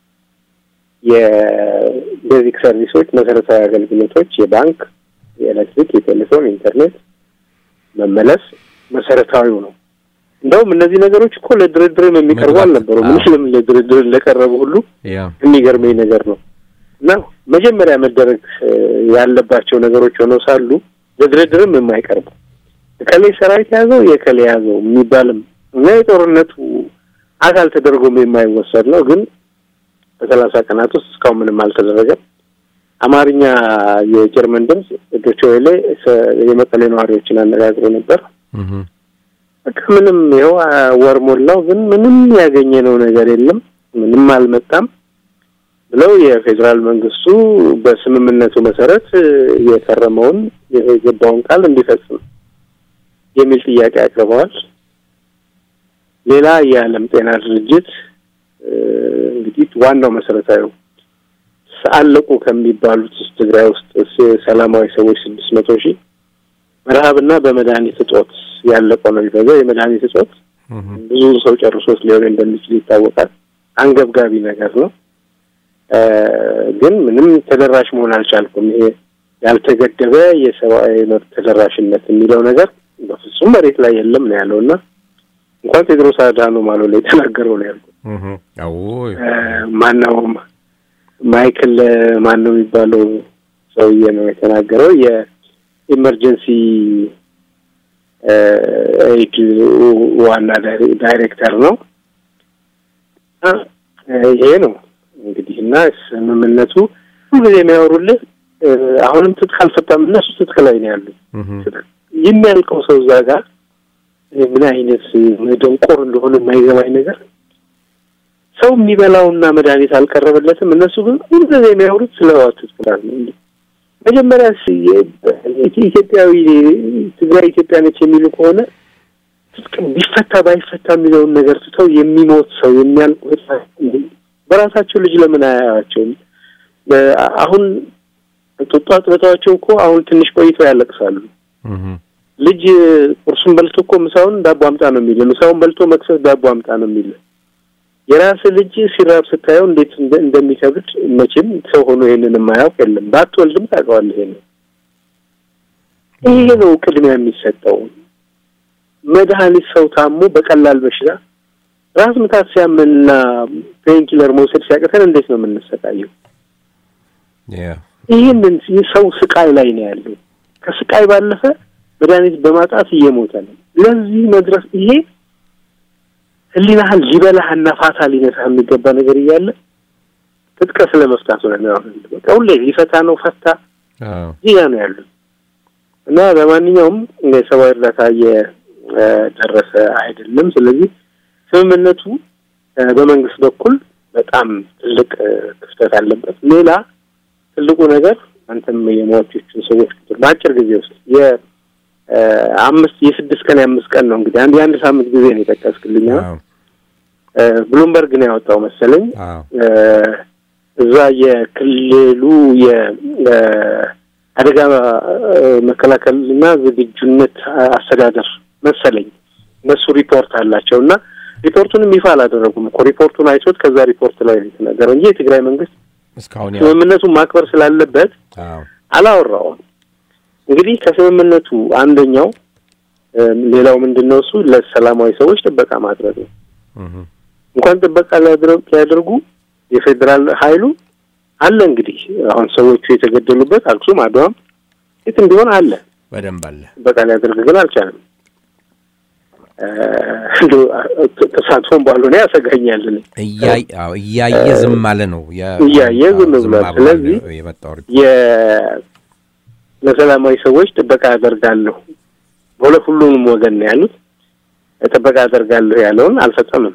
የቤዚክ ሰርቪሶች፣ መሰረታዊ አገልግሎቶች፣ የባንክ፣ የኤሌክትሪክ፣ የቴሌፎን፣ ኢንተርኔት መመለስ መሰረታዊው ነው። እንደውም እነዚህ ነገሮች እኮ ለድርድርም የሚቀርቡ አልነበሩም። ምንም ለድርድር ለቀረቡ ሁሉ የሚገርመኝ ነገር ነው እና መጀመሪያ መደረግ ያለባቸው ነገሮች ሆነው ሳሉ ለድርድርም የማይቀርቡ እከሌ ሰራዊት ያዘው የከሌ ያዘው የሚባልም እና የጦርነቱ አካል ተደርጎም የማይወሰድ ነው። ግን በሰላሳ ቀናት ውስጥ እስካሁን ምንም አልተደረገም። አማርኛ የጀርመን ድምፅ ዶቼ ቬለ የመቀሌ ነዋሪዎችን አነጋግሮ ነበር። በቃ ምንም ይኸው ወር ሞላው፣ ግን ምንም ያገኘነው ነገር የለም፣ ምንም አልመጣም ብለው የፌዴራል መንግስቱ በስምምነቱ መሰረት የፈረመውን የገባውን ቃል እንዲፈጽም የሚል ጥያቄ አቅርበዋል። ሌላ የዓለም ጤና ድርጅት እንግዲህ ዋናው መሰረታዊ አለቁ ከሚባሉት ውስጥ ትግራይ ውስጥ ሰላማዊ ሰዎች ስድስት መቶ ሺህ በረሀብና በመድኃኒት እጦት ያለቀው ነው የሚበዛው። የመድኃኒት እጦት ብዙ ሰው ጨርሶት ሊሆን እንደሚችል ይታወቃል። አንገብጋቢ ነገር ነው። ግን ምንም ተደራሽ መሆን አልቻልኩም። ይሄ ያልተገደበ የሰብአዊ መብት ተደራሽነት የሚለው ነገር በፍጹም መሬት ላይ የለም ነው ያለው እና እንኳን ቴድሮስ አድሃኖም አለው ላይ የተናገረው ነው ያልኩት። ማነው ማይክል ማን ነው የሚባለው ሰውዬ ነው የተናገረው። የኢመርጀንሲ ኤድ ዋና ዳይሬክተር ነው። ይሄ ነው እንግዲህ እና ስምምነቱ ሁልጊዜ የሚያወሩልህ አሁንም ትጥቅ አልፈታም፣ እነሱ ትጥቅ ላይ ነው ያሉ። የሚያልቀው ሰው እዛ ጋር ምን አይነት ደንቆር እንደሆነ የማይገባኝ ነገር ሰው የሚበላውና መድኃኒት አልቀረበለትም። እነሱ ግን ሁልጊዜ የሚያወሩት ስለ ትጥቅ ነው። መጀመሪያ ኢትዮጵያዊ ትግራይ ኢትዮጵያ ነች የሚሉ ከሆነ ትጥቅ ቢፈታ ባይፈታ የሚለውን ነገር ትተው የሚሞት ሰው የሚያልቁ በራሳቸው ልጅ ለምን አያያቸውም? አሁን ጡጦ አጥብተዋቸው እኮ አሁን ትንሽ ቆይተው ያለቅሳሉ። ልጅ ቁርሱን በልቶ እኮ ምሳውን ዳቦ አምጣ ነው የሚል፣ ምሳውን በልቶ መክሰስ ዳቦ አምጣ ነው የሚል። የራስ ልጅ ሲራብ ስታየው እንዴት እንደሚከብድ መቼም ሰው ሆኖ ይሄንን የማያውቅ የለም። ባትወልድም ታውቀዋለህ። ይሄ ነው ይሄ ነው ቅድሚያ የሚሰጠው። መድኃኒት ሰው ታሞ በቀላል በሽታ ራስ ምታት ሲያመንና ፔንኪለር መውሰድ ሲያቅተን እንዴት ነው የምንሰቃየው? ይህንን ሰው ስቃይ ላይ ነው ያለው። ከስቃይ ባለፈ መድኃኒት በማጣት እየሞተ ነው። ለዚህ መድረስ ይሄ ህሊናህን ሊበላህና ፋታ ሊነሳህ የሚገባ ነገር እያለ ትጥቀ ስለ መፍታት ሆነ በቃ ሁሌ ሊፈታ ነው ፈታ እዚህ ጋ ነው ያሉት እና ለማንኛውም የሰብአዊ እርዳታ እየደረሰ አይደለም። ስለዚህ ስምምነቱ በመንግስት በኩል በጣም ትልቅ ክፍተት አለበት። ሌላ ትልቁ ነገር አንተም የሟቾቹን ሰዎች ቁጥር በአጭር ጊዜ ውስጥ የአምስት የስድስት ቀን የአምስት ቀን ነው እንግዲህ አንድ የአንድ ሳምንት ጊዜ ነው የጠቀስክልኝ። ብሉምበርግ ነው ያወጣው መሰለኝ። እዛ የክልሉ የአደጋ መከላከልና ዝግጁነት አስተዳደር መሰለኝ እነሱ ሪፖርት አላቸው እና ሪፖርቱንም ይፋ አላደረጉም እኮ ሪፖርቱን አይቶት ከዛ ሪፖርት ላይ ነው የተነገረው እንጂ የትግራይ መንግስት ስምምነቱን ማክበር ስላለበት አላወራውም። እንግዲህ ከስምምነቱ አንደኛው ሌላው ምንድን ነው እሱ ለሰላማዊ ሰዎች ጥበቃ ማድረግ ነው። እንኳን ጥበቃ ሊያደርጉ የፌዴራል ኃይሉ አለ እንግዲህ አሁን ሰዎቹ የተገደሉበት አክሱም፣ አድዋም የትም ቢሆን አለ በደንብ አለ። ጥበቃ ሊያደርግ ግን አልቻለም። ተሳትፎም ባልሆነ ያሰጋኛል። እያየ ዝም አለ ነው እያየ ዝም ብሏል። ስለዚህ ለሰላማዊ ሰዎች ጥበቃ ያደርጋለሁ በሁለት ሁሉንም ወገን ነው ያሉት። ጥበቃ ያደርጋለሁ ያለውን አልፈጸምም።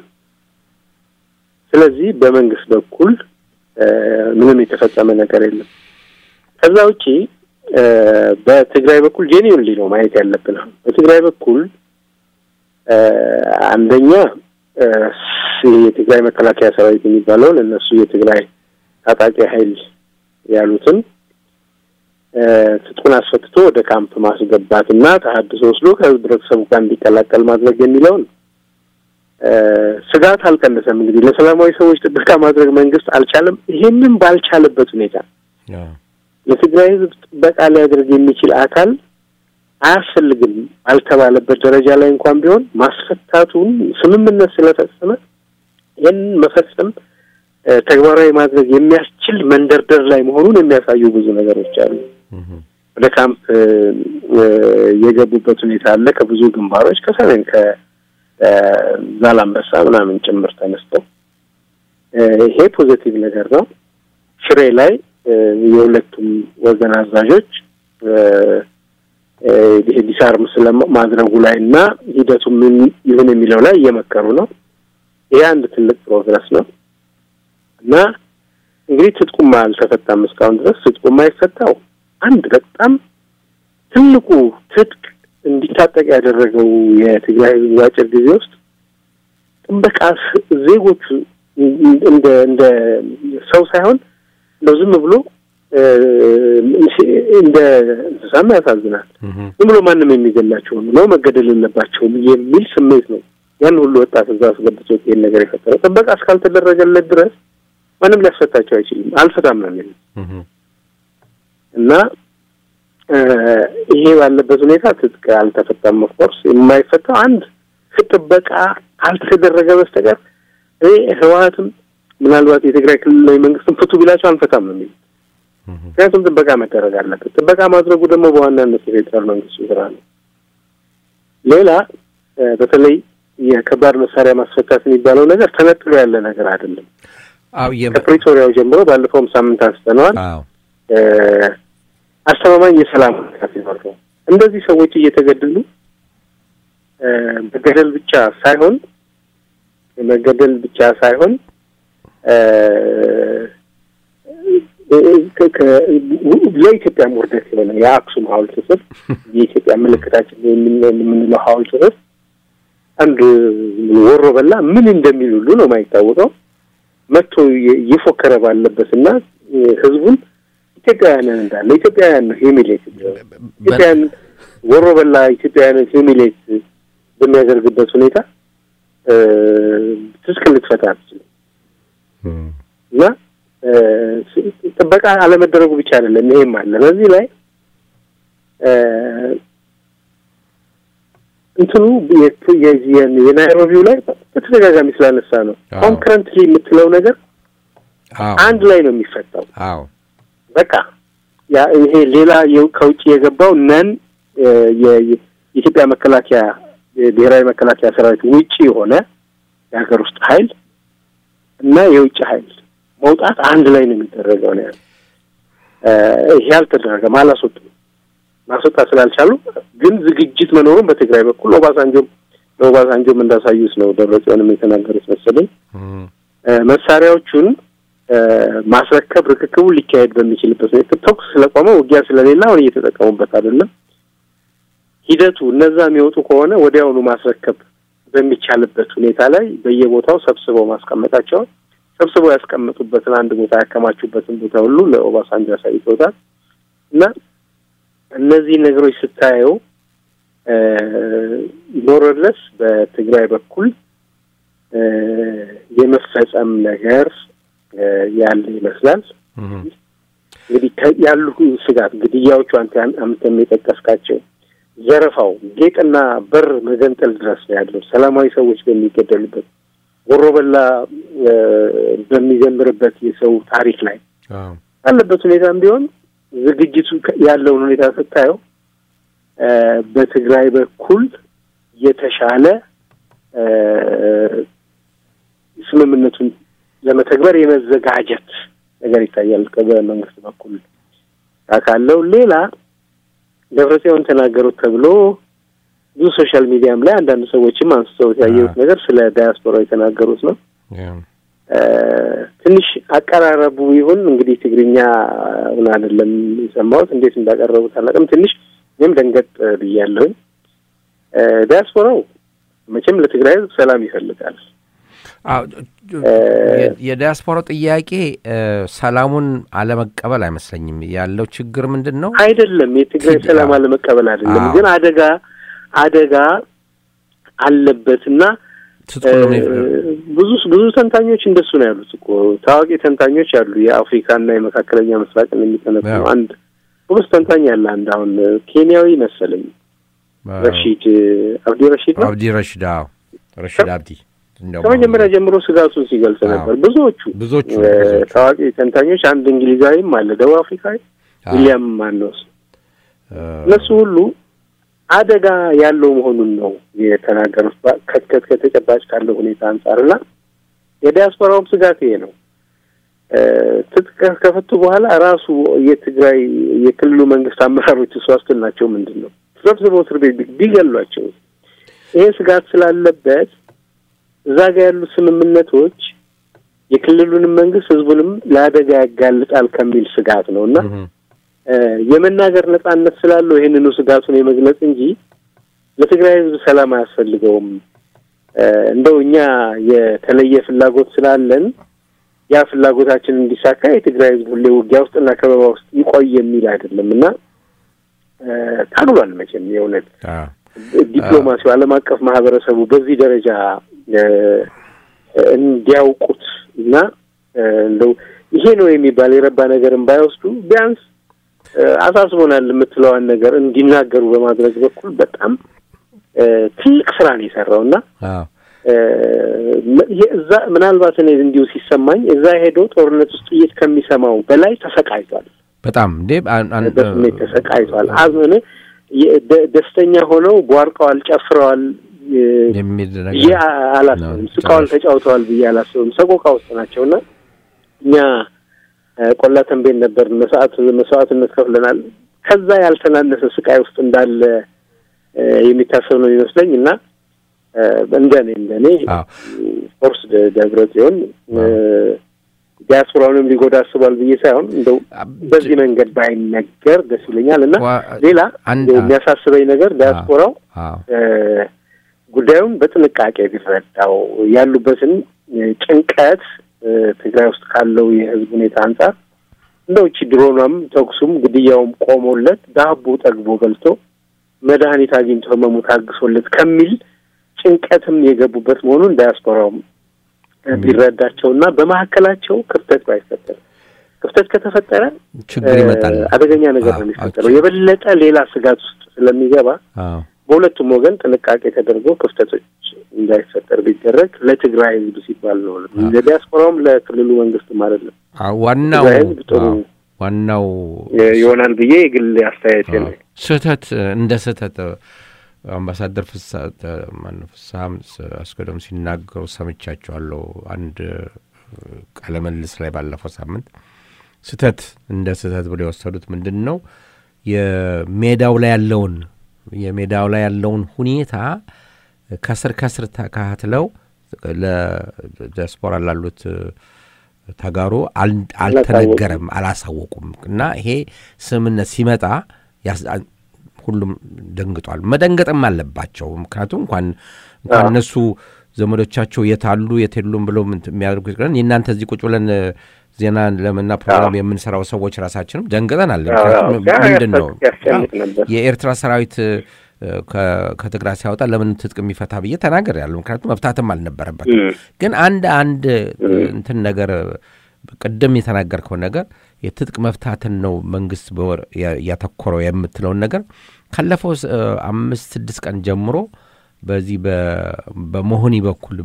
ስለዚህ በመንግስት በኩል ምንም የተፈጸመ ነገር የለም። ከዛ ውጪ በትግራይ በኩል ጄኒውንሊ ነው ማየት ያለብን። በትግራይ በኩል አንደኛ የትግራይ መከላከያ ሰራዊት የሚባለውን እነሱ የትግራይ ታጣቂ ኃይል ያሉትን ትጥቁን አስፈትቶ ወደ ካምፕ ማስገባት እና ተሀድሶ ወስዶ ከህብረተሰቡ ጋር እንዲቀላቀል ማድረግ የሚለውን ስጋት አልቀነሰም። እንግዲህ ለሰላማዊ ሰዎች ጥበቃ ማድረግ መንግስት አልቻለም። ይሄንን ባልቻለበት ሁኔታ ለትግራይ ህዝብ ጥበቃ ሊያደርግ የሚችል አካል አያስፈልግም አልተባለበት ደረጃ ላይ እንኳን ቢሆን ማስፈታቱን ስምምነት ስለፈጸመ ይህን መፈጸም ተግባራዊ ማድረግ የሚያስችል መንደርደር ላይ መሆኑን የሚያሳዩ ብዙ ነገሮች አሉ። ወደ ካምፕ የገቡበት ሁኔታ አለ። ከብዙ ግንባሮች ከሰሜን ከዛላምበሳ ምናምን ጭምር ተነስተው ይሄ ፖዘቲቭ ነገር ነው። ሽሬ ላይ የሁለቱም ወገን አዛዦች ዲሳርም ስለማድረጉ ላይ እና ሂደቱ ምን ይሁን የሚለው ላይ እየመከሩ ነው። ይሄ አንድ ትልቅ ፕሮግረስ ነው እና እንግዲህ ትጥቁም አልተፈታም እስካሁን ድረስ። ትጥቁም አይፈታው አንድ በጣም ትልቁ ትጥቅ እንዲታጠቅ ያደረገው የትግራይ ህዝብ በአጭር ጊዜ ውስጥ ጥበቃ ዜጎቹ እንደ እንደ ሰው ሳይሆን እንደው ዝም ብሎ እንደ እንስሳም ያሳዝናል። ዝም ብሎ ማንም የሚገላቸው ነው መገደል የለባቸውም የሚል ስሜት ነው ያን ሁሉ ወጣት እዛ አስገብቶት ይሄን ነገር የፈጠረው። ጥበቃ እስካልተደረገለት ድረስ ማንም ሊያስፈታቸው አይችልም። አልፈታም ነው የሚል እና ይሄ ባለበት ሁኔታ ትጥቅ አልተፈታም። ኦፍኮርስ የማይፈታው አንድ ጥበቃ ካልተደረገ በስተቀር እኔ ህወሀትም ምናልባት የትግራይ ክልላዊ መንግስትም ፍቱ ቢላቸው አንፈታም ነው የሚል ምክንያቱም ጥበቃ መደረግ አለበት። ጥበቃ ማድረጉ ደግሞ በዋናነት የፌዴራል መንግስቱ ስራ ነው። ሌላ በተለይ የከባድ መሳሪያ ማስፈታት የሚባለው ነገር ተነጥሎ ያለ ነገር አይደለም። ከፕሪቶሪያው ጀምሮ ባለፈውም ሳምንት አንስተነዋል። አስተማማኝ የሰላም ሁኔታ ሲኖር ነው እንደዚህ ሰዎች እየተገደሉ መገደል ብቻ ሳይሆን መገደል ብቻ ሳይሆን ለኢትዮጵያ ውርደት የሆነ የአክሱም ሐውልት ስር የኢትዮጵያ ምልክታችን የምንለው ሐውልት ስር አንድ ወሮ በላ ምን እንደሚል ሁሉ ነው የማይታወቀው መጥቶ እየፎከረ ባለበት እና ህዝቡን ኢትዮጵያውያንን እንዳለ ኢትዮጵያውያን ነው ሂሚሌት ኢትዮጵያን ወሮ በላ ኢትዮጵያውያንን ሂሚሌት በሚያደርግበት ሁኔታ ትጥቅ ልትፈታ አትችልም እና ጥበቃ አለመደረጉ ብቻ አይደለም፣ ይሄም አለ። በዚህ ላይ እንትኑ የናይሮቢው ላይ በተደጋጋሚ ስላነሳ ነው ኮንክረንትሊ የምትለው ነገር አንድ ላይ ነው የሚፈታው። አዎ በቃ ያ ይሄ ሌላ ከውጭ የገባው ነን የኢትዮጵያ መከላከያ ብሔራዊ መከላከያ ሰራዊት ውጭ የሆነ የሀገር ውስጥ ኃይል እና የውጭ ኃይል መውጣት አንድ ላይ ነው የሚደረገው ነው ያለው። ይሄ አልተደረገም፣ አላስወጡም። ማስወጣት ስላልቻሉ ግን ዝግጅት መኖሩን በትግራይ በኩል ኦባሳንጆም ለኦባሳንጆም እንዳሳዩት ነው ደብረጽዮንም የተናገሩት መሰለኝ መሳሪያዎቹን ማስረከብ ርክክቡ ሊካሄድ በሚችልበት ሁኔታ ተኩስ ስለቆመ ውጊያ ስለሌለ አሁን እየተጠቀሙበት አይደለም። ሂደቱ እነዛ የሚወጡ ከሆነ ወዲያውኑ ማስረከብ በሚቻልበት ሁኔታ ላይ በየቦታው ሰብስበው ማስቀመጣቸውን ሰብስበው ያስቀመጡበትን አንድ ቦታ ያከማቹበትን ቦታ ሁሉ ለኦባሳንጆ አሳይተውታል እና እነዚህ ነገሮች ስታየው ሞረለስ በትግራይ በኩል የመፈጸም ነገር ያለ ይመስላል። እንግዲህ ያሉ ስጋት ግድያዎቹ አንተ አምተም የጠቀስካቸው ዘረፋው፣ ጌጥና በር መገንጠል ድረስ ነው ያለው። ሰላማዊ ሰዎች በሚገደሉበት ወሮበላ በሚዘምርበት የሰው ታሪክ ላይ ባለበት ሁኔታም ቢሆን ዝግጅቱ ያለውን ሁኔታ ስታየው በትግራይ በኩል የተሻለ ስምምነቱን ለመተግበር የመዘጋጀት ነገር ይታያል በመንግስት በኩል ካለው። ሌላ ደብረጽዮን ተናገሩት ተብሎ ብዙ ሶሻል ሚዲያም ላይ አንዳንድ ሰዎችም አንስተውት ያየሁት ነገር ስለ ዳያስፖራ የተናገሩት ነው። ትንሽ አቀራረቡ ይሁን እንግዲህ ትግርኛ ምን አይደለም የሰማሁት፣ እንዴት እንዳቀረቡት አላውቅም። ትንሽ እኔም ደንገጥ ብያለሁኝ። ዲያስፖራው መቼም ለትግራይ ሕዝብ ሰላም ይፈልጋል። የዲያስፖራው ጥያቄ ሰላሙን አለመቀበል አይመስለኝም። ያለው ችግር ምንድን ነው? አይደለም የትግራይ ሰላም አለመቀበል አይደለም፣ ግን አደጋ አደጋ አለበትና ብዙ ብዙ ተንታኞች እንደሱ ነው ያሉት እኮ ታዋቂ ተንታኞች አሉ። የአፍሪካና የመካከለኛ ምስራቅን የሚተነትኑ አንድ ጎበዝ ተንታኝ አለ። አንድ አሁን ኬንያዊ መሰለኝ ረሺድ አብዲ ረሺድ ነው አብዲ ረሺድ አዎ ረሺድ አብዲ ከመጀመሪያ ጀምሮ ስጋቱን ሲገልጽ ነበር። ብዙዎቹ ብዙዎቹ ታዋቂ ተንታኞች አንድ እንግሊዛዊም አለ፣ ደቡብ አፍሪካዊ ዊሊያም ማነውስ እነሱ ሁሉ አደጋ ያለው መሆኑን ነው የተናገሩት ከትከት ከተጨባጭ ካለው ሁኔታ አንጻር እና የዲያስፖራውም ስጋት ይሄ ነው። ትጥቅ ከፈቱ በኋላ ራሱ የትግራይ የክልሉ መንግስት አመራሮች እሱ ዋስትናቸው ምንድን ነው? ሰብስበው እስር ቤት ቢገሏቸው ይሄ ስጋት ስላለበት እዛ ጋር ያሉት ስምምነቶች የክልሉንም መንግስት ህዝቡንም ለአደጋ ያጋልጣል ከሚል ስጋት ነው እና የመናገር ነጻነት ስላለው ይህንኑ ስጋቱን የመግለጽ እንጂ ለትግራይ ህዝብ ሰላም አያስፈልገውም። እንደው እኛ የተለየ ፍላጎት ስላለን ያ ፍላጎታችን እንዲሳካ የትግራይ ህዝብ ሁሌ ውጊያ ውስጥና ከበባ ውስጥ ይቆይ የሚል አይደለም እና ታግሏል። መቼም የእውነት ዲፕሎማሲው ዓለም አቀፍ ማህበረሰቡ በዚህ ደረጃ እንዲያውቁት እና እንደው ይሄ ነው የሚባል የረባ ነገርን ባይወስዱ ቢያንስ አሳስቦናል የምትለዋን ነገር እንዲናገሩ በማድረግ በኩል በጣም ትልቅ ስራ ነው የሰራው እና እዛ ምናልባት እኔ እንዲሁ ሲሰማኝ እዛ ሄዶ ጦርነት ውስጥ ጥይት ከሚሰማው በላይ ተሰቃይቷል። በጣም እንዴ በስሜት ተሰቃይቷል። አዝነ ደስተኛ ሆነው ቧርቀዋል፣ ጨፍረዋል ብዬ አላስብም። ስቃዋል፣ ተጫውተዋል ብዬ አላስብም። ሰቆቃ ውስጥ ናቸውና እኛ ቆላ ተንቤን ነበር መስዋዕት መስዋዕትነት ከፍለናል። ከዛ ያልተናነሰ ስቃይ ውስጥ እንዳለ የሚታሰብ ነው የሚመስለኝ እና እንደኔ እንደኔ ፎርስ ደብረ ጽዮን ዲያስፖራውንም ሊጎዳ አስቧል ብዬ ሳይሆን እንደው በዚህ መንገድ ባይነገር ደስ ይለኛል እና ሌላ የሚያሳስበኝ ነገር ዲያስፖራው ጉዳዩን በጥንቃቄ ቢረዳው ያሉበትን ጭንቀት ትግራይ ውስጥ ካለው የሕዝብ ሁኔታ አንጻር እንደው እቺ ድሮኗም ተኩሱም ግድያውም ቆሞለት ዳቦ ጠግቦ በልቶ መድኃኒት አግኝቶ ህመሙ ታግሶለት ከሚል ጭንቀትም የገቡበት መሆኑን ዳያስፖራውም ቢረዳቸውና በመካከላቸው ክፍተት ባይፈጠር ክፍተት ከተፈጠረ ችግር ይመጣል። አደገኛ ነገር ነው የሚፈጠረው። የበለጠ ሌላ ስጋት ውስጥ ስለሚገባ በሁለቱም ወገን ጥንቃቄ ተደርጎ ክፍተቶች እንዳይፈጠር ቢደረግ ለትግራይ ሕዝብ ሲባል ነው። ለዲያስፖራውም ለክልሉ መንግስትም አይደለም። ዋናው ሕዝብ ጥሩ ዋናው ይሆናል ብዬ የግል አስተያየት ነው። ስህተት እንደ ስህተት አምባሳደር ማነው ፍስሀም አስገዶም ሲናገሩ ሰምቻቸዋለሁ። አንድ ቃለ ምልልስ ላይ ባለፈው ሳምንት ስህተት እንደ ስህተት ብሎ የወሰዱት ምንድን ነው የሜዳው ላይ ያለውን የሜዳው ላይ ያለውን ሁኔታ ከስር ከስር ተካትለው ለዲያስፖራ ላሉት ተጋሩ አልተነገረም፣ አላሳወቁም እና ይሄ ስምምነት ሲመጣ ሁሉም ደንግጧል። መደንገጥም አለባቸው። ምክንያቱም እንኳን እንኳን እነሱ ዘመዶቻቸው የታሉ የቴሉም ብለው የሚያደርጉት ቀን የእናንተ እዚህ ቁጭ ብለን ዜና ለምና ፕሮግራም የምንሰራው ሰዎች ራሳችንም ደንግጠናል። ምክንያቱም ምንድን ነው የኤርትራ ሰራዊት ከትግራይ ሲያወጣ ለምን ትጥቅ የሚፈታ ብዬ ተናገር ያለው ምክንያቱም መፍታትም አልነበረበት። ግን አንድ አንድ እንትን ነገር ቅድም የተናገርከው ነገር የትጥቅ መፍታትን ነው መንግስት በወር ያተኮረው የምትለውን ነገር ካለፈው አምስት ስድስት ቀን ጀምሮ በዚህ በመሆኒ በኩል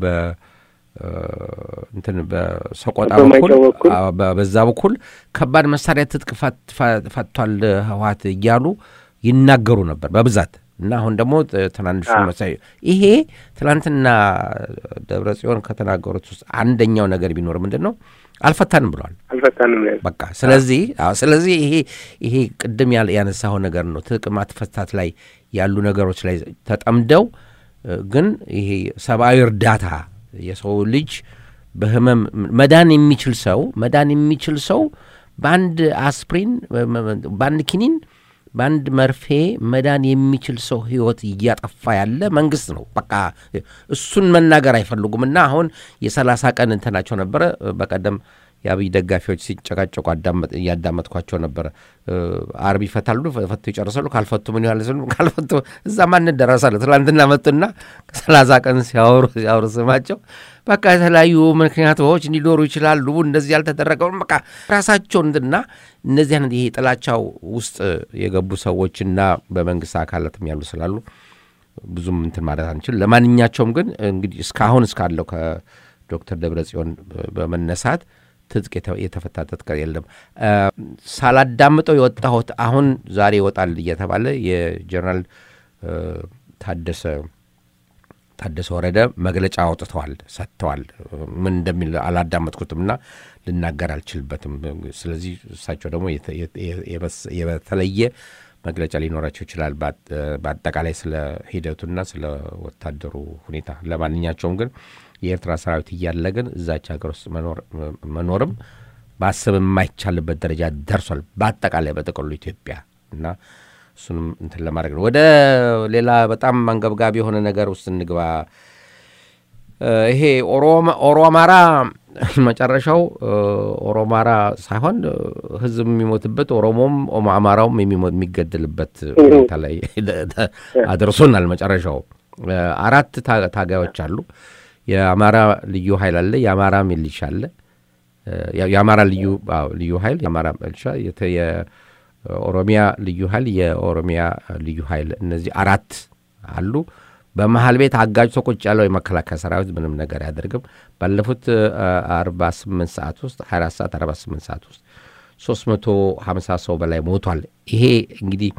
እንትን በሰቆጣ በኩል በዛ በኩል ከባድ መሳሪያ ትጥቅ ፈቷል ህወሓት እያሉ ይናገሩ ነበር በብዛት እና አሁን ደግሞ ትናንሹ መሳይ ይሄ ትናንትና ደብረ ጽዮን ከተናገሩት ውስጥ አንደኛው ነገር ቢኖር ምንድን ነው አልፈታንም ብለዋል። አልፈታንም በቃ ስለዚህ ስለዚህ ይሄ ይሄ ቅድም ያነሳው ነገር ነው። ትጥቅ ማስፈታት ላይ ያሉ ነገሮች ላይ ተጠምደው ግን ይሄ ሰብአዊ እርዳታ የሰው ልጅ በህመም መዳን የሚችል ሰው መዳን የሚችል ሰው በአንድ አስፕሪን በአንድ ኪኒን በአንድ መርፌ መዳን የሚችል ሰው ህይወት እያጠፋ ያለ መንግስት ነው። በቃ እሱን መናገር አይፈልጉም። እና አሁን የሰላሳ ቀን እንትናቸው ነበረ። በቀደም የአብይ ደጋፊዎች ሲጨቃጨቁ እያዳመጥኳቸው ነበረ። አርብ ይፈታሉ፣ ፈቱ ይጨርሳሉ፣ ካልፈቱ ምን ያህል ስሉ ካልፈቱ እዛ ማን ደረሳለ። ትላንትና መጡና ሰላሳ ቀን ሲያወሩ ሲያወሩ ስማቸው በቃ የተለያዩ ምክንያቶች እንዲኖሩ ይችላሉ። እንደዚህ ያልተደረገውን በቃ ራሳቸው እንትና እነዚህ አይነት ይሄ ጥላቻው ውስጥ የገቡ ሰዎችና በመንግስት አካላትም ያሉ ስላሉ ብዙም እንትን ማለት አንችል። ለማንኛቸውም ግን እንግዲህ እስካሁን እስካለው ከዶክተር ደብረ ጽዮን በመነሳት ትጥቅ የተፈታ ትጥቅ የለም። ሳላዳምጠው የወጣሁት አሁን ዛሬ ይወጣል እየተባለ የጀነራል ታደሰ ታደሰ ወረደ መግለጫ አውጥተዋል፣ ሰጥተዋል። ምን እንደሚል አላዳመጥኩትም እና ልናገር አልችልበትም። ስለዚህ እሳቸው ደግሞ የተለየ መግለጫ ሊኖራቸው ይችላል፣ በአጠቃላይ ስለ ሂደቱና ስለ ወታደሩ ሁኔታ። ለማንኛቸውም ግን የኤርትራ ሰራዊት እያለ ግን እዛች ሀገር ውስጥ መኖርም ማሰብ የማይቻልበት ደረጃ ደርሷል። በአጠቃላይ በጥቅሉ ኢትዮጵያ እና እሱንም እንትን ለማድረግ ነው። ወደ ሌላ በጣም አንገብጋቢ የሆነ ነገር ውስጥ እንግባ። ይሄ ኦሮ አማራ መጨረሻው ኦሮማራ ሳይሆን ህዝብ የሚሞትበት ኦሮሞም አማራውም የሚገደልበት ሁኔታ ላይ አድርሶናል። መጨረሻው አራት ታጋዮች አሉ። የአማራ ልዩ ኃይል አለ። የአማራ ሚሊሻ አለ። የአማራ ልዩ ልዩ ኃይል የአማራ ሚሊሻ የኦሮሚያ ልዩ ኃይል የኦሮሚያ ልዩ ኃይል እነዚህ አራት አሉ። በመሀል ቤት አጋጅቶ ቁጭ ያለው የመከላከያ ሰራዊት ምንም ነገር አያደርግም። ባለፉት አርባ ስምንት ሰዓት ውስጥ ሀያ አራት ሰዓት አርባ ስምንት ሰዓት ውስጥ ሶስት መቶ ሀምሳ ሰው በላይ ሞቷል። ይሄ እንግዲህ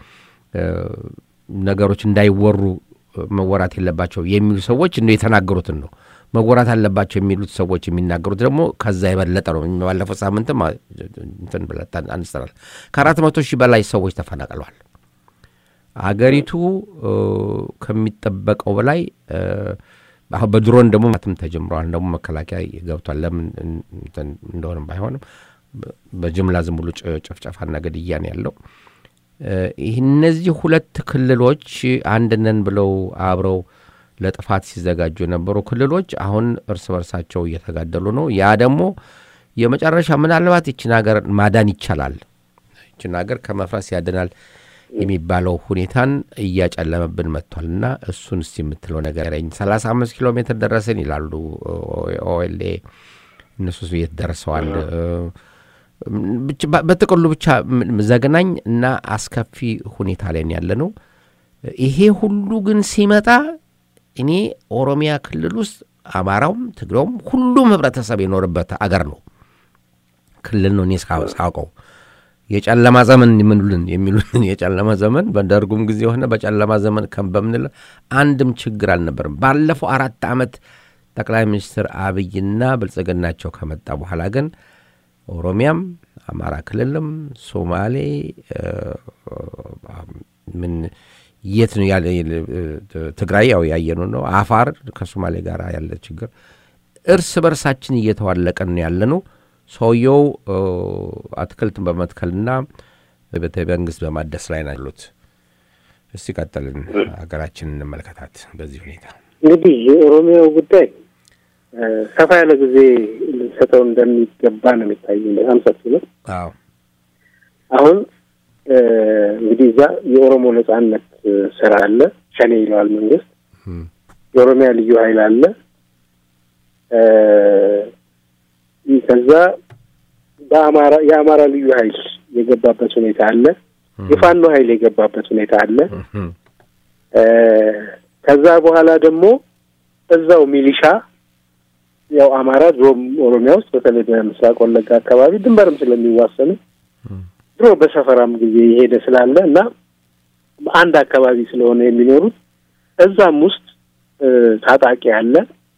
ነገሮች እንዳይወሩ መወራት የለባቸው የሚሉ ሰዎች እንደ የተናገሩትን ነው መወራት አለባቸው የሚሉት ሰዎች የሚናገሩት ደግሞ ከዛ የበለጠ ነው። ባለፈው ሳምንትም እንትን ብለን አንስተናል። ከአራት መቶ ሺህ በላይ ሰዎች ተፈናቅለዋል። አገሪቱ ከሚጠበቀው በላይ አሁን በድሮን ደግሞ ማትም ተጀምረዋል። ደግሞ መከላከያ ገብቷል። ለምን እንደሆነም ባይሆንም በጅምላ ዝም ብሎ ጭፍጨፋና ግድያ ነው ያለው። እነዚህ ሁለት ክልሎች አንድ ነን ብለው አብረው ለጥፋት ሲዘጋጁ የነበሩ ክልሎች አሁን እርስ በርሳቸው እየተጋደሉ ነው። ያ ደግሞ የመጨረሻ ምናልባት ይችን ሀገር ማዳን ይቻላል፣ ይችን ሀገር ከመፍረስ ያድናል የሚባለው ሁኔታን እያጨለመብን መጥቷል እና እሱን እስቲ የምትለው ነገር ረኝ ሰላሳ አምስት ኪሎ ሜትር ደረስን ይላሉ ኦኤልኤ እነሱ የት ደርሰዋል በጥቅሉ ብቻ ዘግናኝ እና አስከፊ ሁኔታ ላይ ያለ ነው ይሄ ሁሉ ግን ሲመጣ እኔ ኦሮሚያ ክልል ውስጥ አማራውም ትግሬውም ሁሉም ህብረተሰብ የኖርበት አገር ነው ክልል ነው እኔ ሳውቀው የጨለማ ዘመን የምንሉን የሚሉን የጨለማ ዘመን በደርጉም ጊዜ የሆነ በጨለማ ዘመን በምንለ አንድም ችግር አልነበርም ባለፈው አራት ዓመት ጠቅላይ ሚኒስትር አብይና ብልጽግናቸው ከመጣ በኋላ ግን ኦሮሚያም አማራ ክልልም ሶማሌ ምን የት ነው ያለ ትግራይ ያው ያየኑ ነው አፋር ከሶማሌ ጋር ያለ ችግር እርስ በርሳችን እየተዋለቀን ነው ያለ ነው ሰውየው አትክልትን በመትከልና ቤተ መንግስት በማደስ ላይ ነው ያሉት እስቲ ቀጥልን ሀገራችን እንመልከታት በዚህ ሁኔታ እንግዲህ የኦሮሚያው ጉዳይ ሰፋ ያለ ጊዜ ልንሰጠው እንደሚገባ ነው የሚታይ በጣም ሰፊ ነው አዎ አሁን እንግዲህ እዛ የኦሮሞ ነጻነት ስራ አለ ሸኔ ይለዋል መንግስት የኦሮሚያ ልዩ ሀይል አለ ከዛ በአማራ የአማራ ልዩ ሀይል የገባበት ሁኔታ አለ የፋኖ ሀይል የገባበት ሁኔታ አለ ከዛ በኋላ ደግሞ እዛው ሚሊሻ ያው አማራ ድሮም ኦሮሚያ ውስጥ በተለይ በምስራቅ ወለጋ አካባቢ ድንበርም ስለሚዋሰኑ ድሮ በሰፈራም ጊዜ የሄደ ስላለ እና በአንድ አካባቢ ስለሆነ የሚኖሩት እዛም ውስጥ ታጣቂ አለ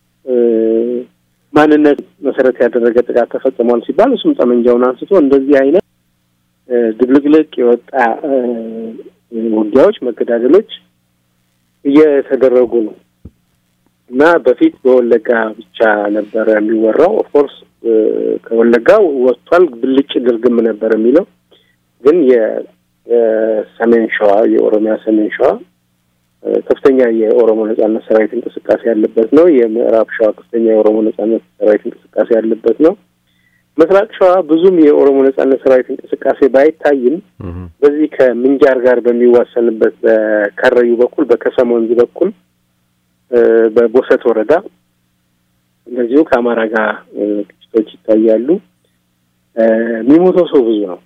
ማንነት መሰረት ያደረገ ጥቃት ተፈጽሟል ሲባል እሱም ጠመንጃውን አንስቶ እንደዚህ አይነት ድብልቅልቅ የወጣ ውጊያዎች፣ መገዳደሎች እየተደረጉ ነው እና በፊት በወለጋ ብቻ ነበረ የሚወራው። ኦፍኮርስ ከወለጋ ወጥቷል፣ ብልጭ ድርግም ነበር የሚለው ግን የሰሜን ሸዋ የኦሮሚያ ሰሜን ሸዋ ከፍተኛ የኦሮሞ ነጻነት ሰራዊት እንቅስቃሴ ያለበት ነው። የምዕራብ ሸዋ ከፍተኛ የኦሮሞ ነጻነት ሰራዊት እንቅስቃሴ ያለበት ነው። ምስራቅ ሸዋ ብዙም የኦሮሞ ነጻነት ሰራዊት እንቅስቃሴ ባይታይም በዚህ ከምንጃር ጋር በሚዋሰንበት በከረዩ በኩል በከሰም ወንዝ በኩል በቦሰት ወረዳ እንደዚሁ ከአማራ ጋር ግጭቶች ይታያሉ። የሚሞተው ሰው ብዙ ነው።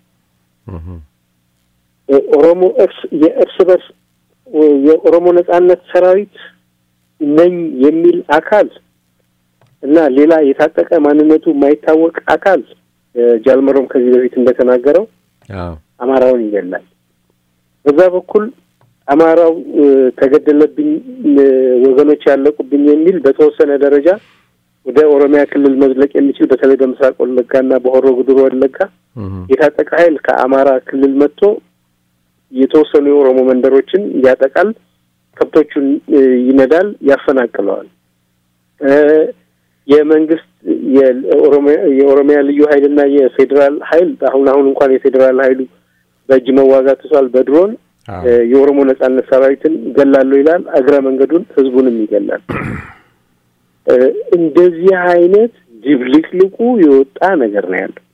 ኦሮሞ እርስ የእርስ በርስ የኦሮሞ ነጻነት ሰራዊት ነኝ የሚል አካል እና ሌላ የታጠቀ ማንነቱ የማይታወቅ አካል ጃልመሮም ከዚህ በፊት እንደተናገረው አማራውን ይገላል። በዛ በኩል አማራው ተገደለብኝ፣ ወገኖች ያለቁብኝ የሚል በተወሰነ ደረጃ ወደ ኦሮሚያ ክልል መዝለቅ የሚችል በተለይ በምስራቅ ወለጋና በሆሮ ጉዱሩ ወለጋ የታጠቀ ኃይል ከአማራ ክልል መጥቶ የተወሰኑ የኦሮሞ መንደሮችን ያጠቃል፣ ከብቶቹን ይነዳል፣ ያፈናቅለዋል። የመንግስት የኦሮሚያ ልዩ ኃይልና የፌዴራል ኃይል አሁን አሁን እንኳን የፌዴራል ኃይሉ በእጅ መዋጋት ትቷል። በድሮን የኦሮሞ ነጻነት ሰራዊትን ገላለሁ ይላል። እግረ መንገዱን ህዝቡንም ይገላል። እንደዚህ አይነት ድብልቅልቁ የወጣ ነገር ነው ያለው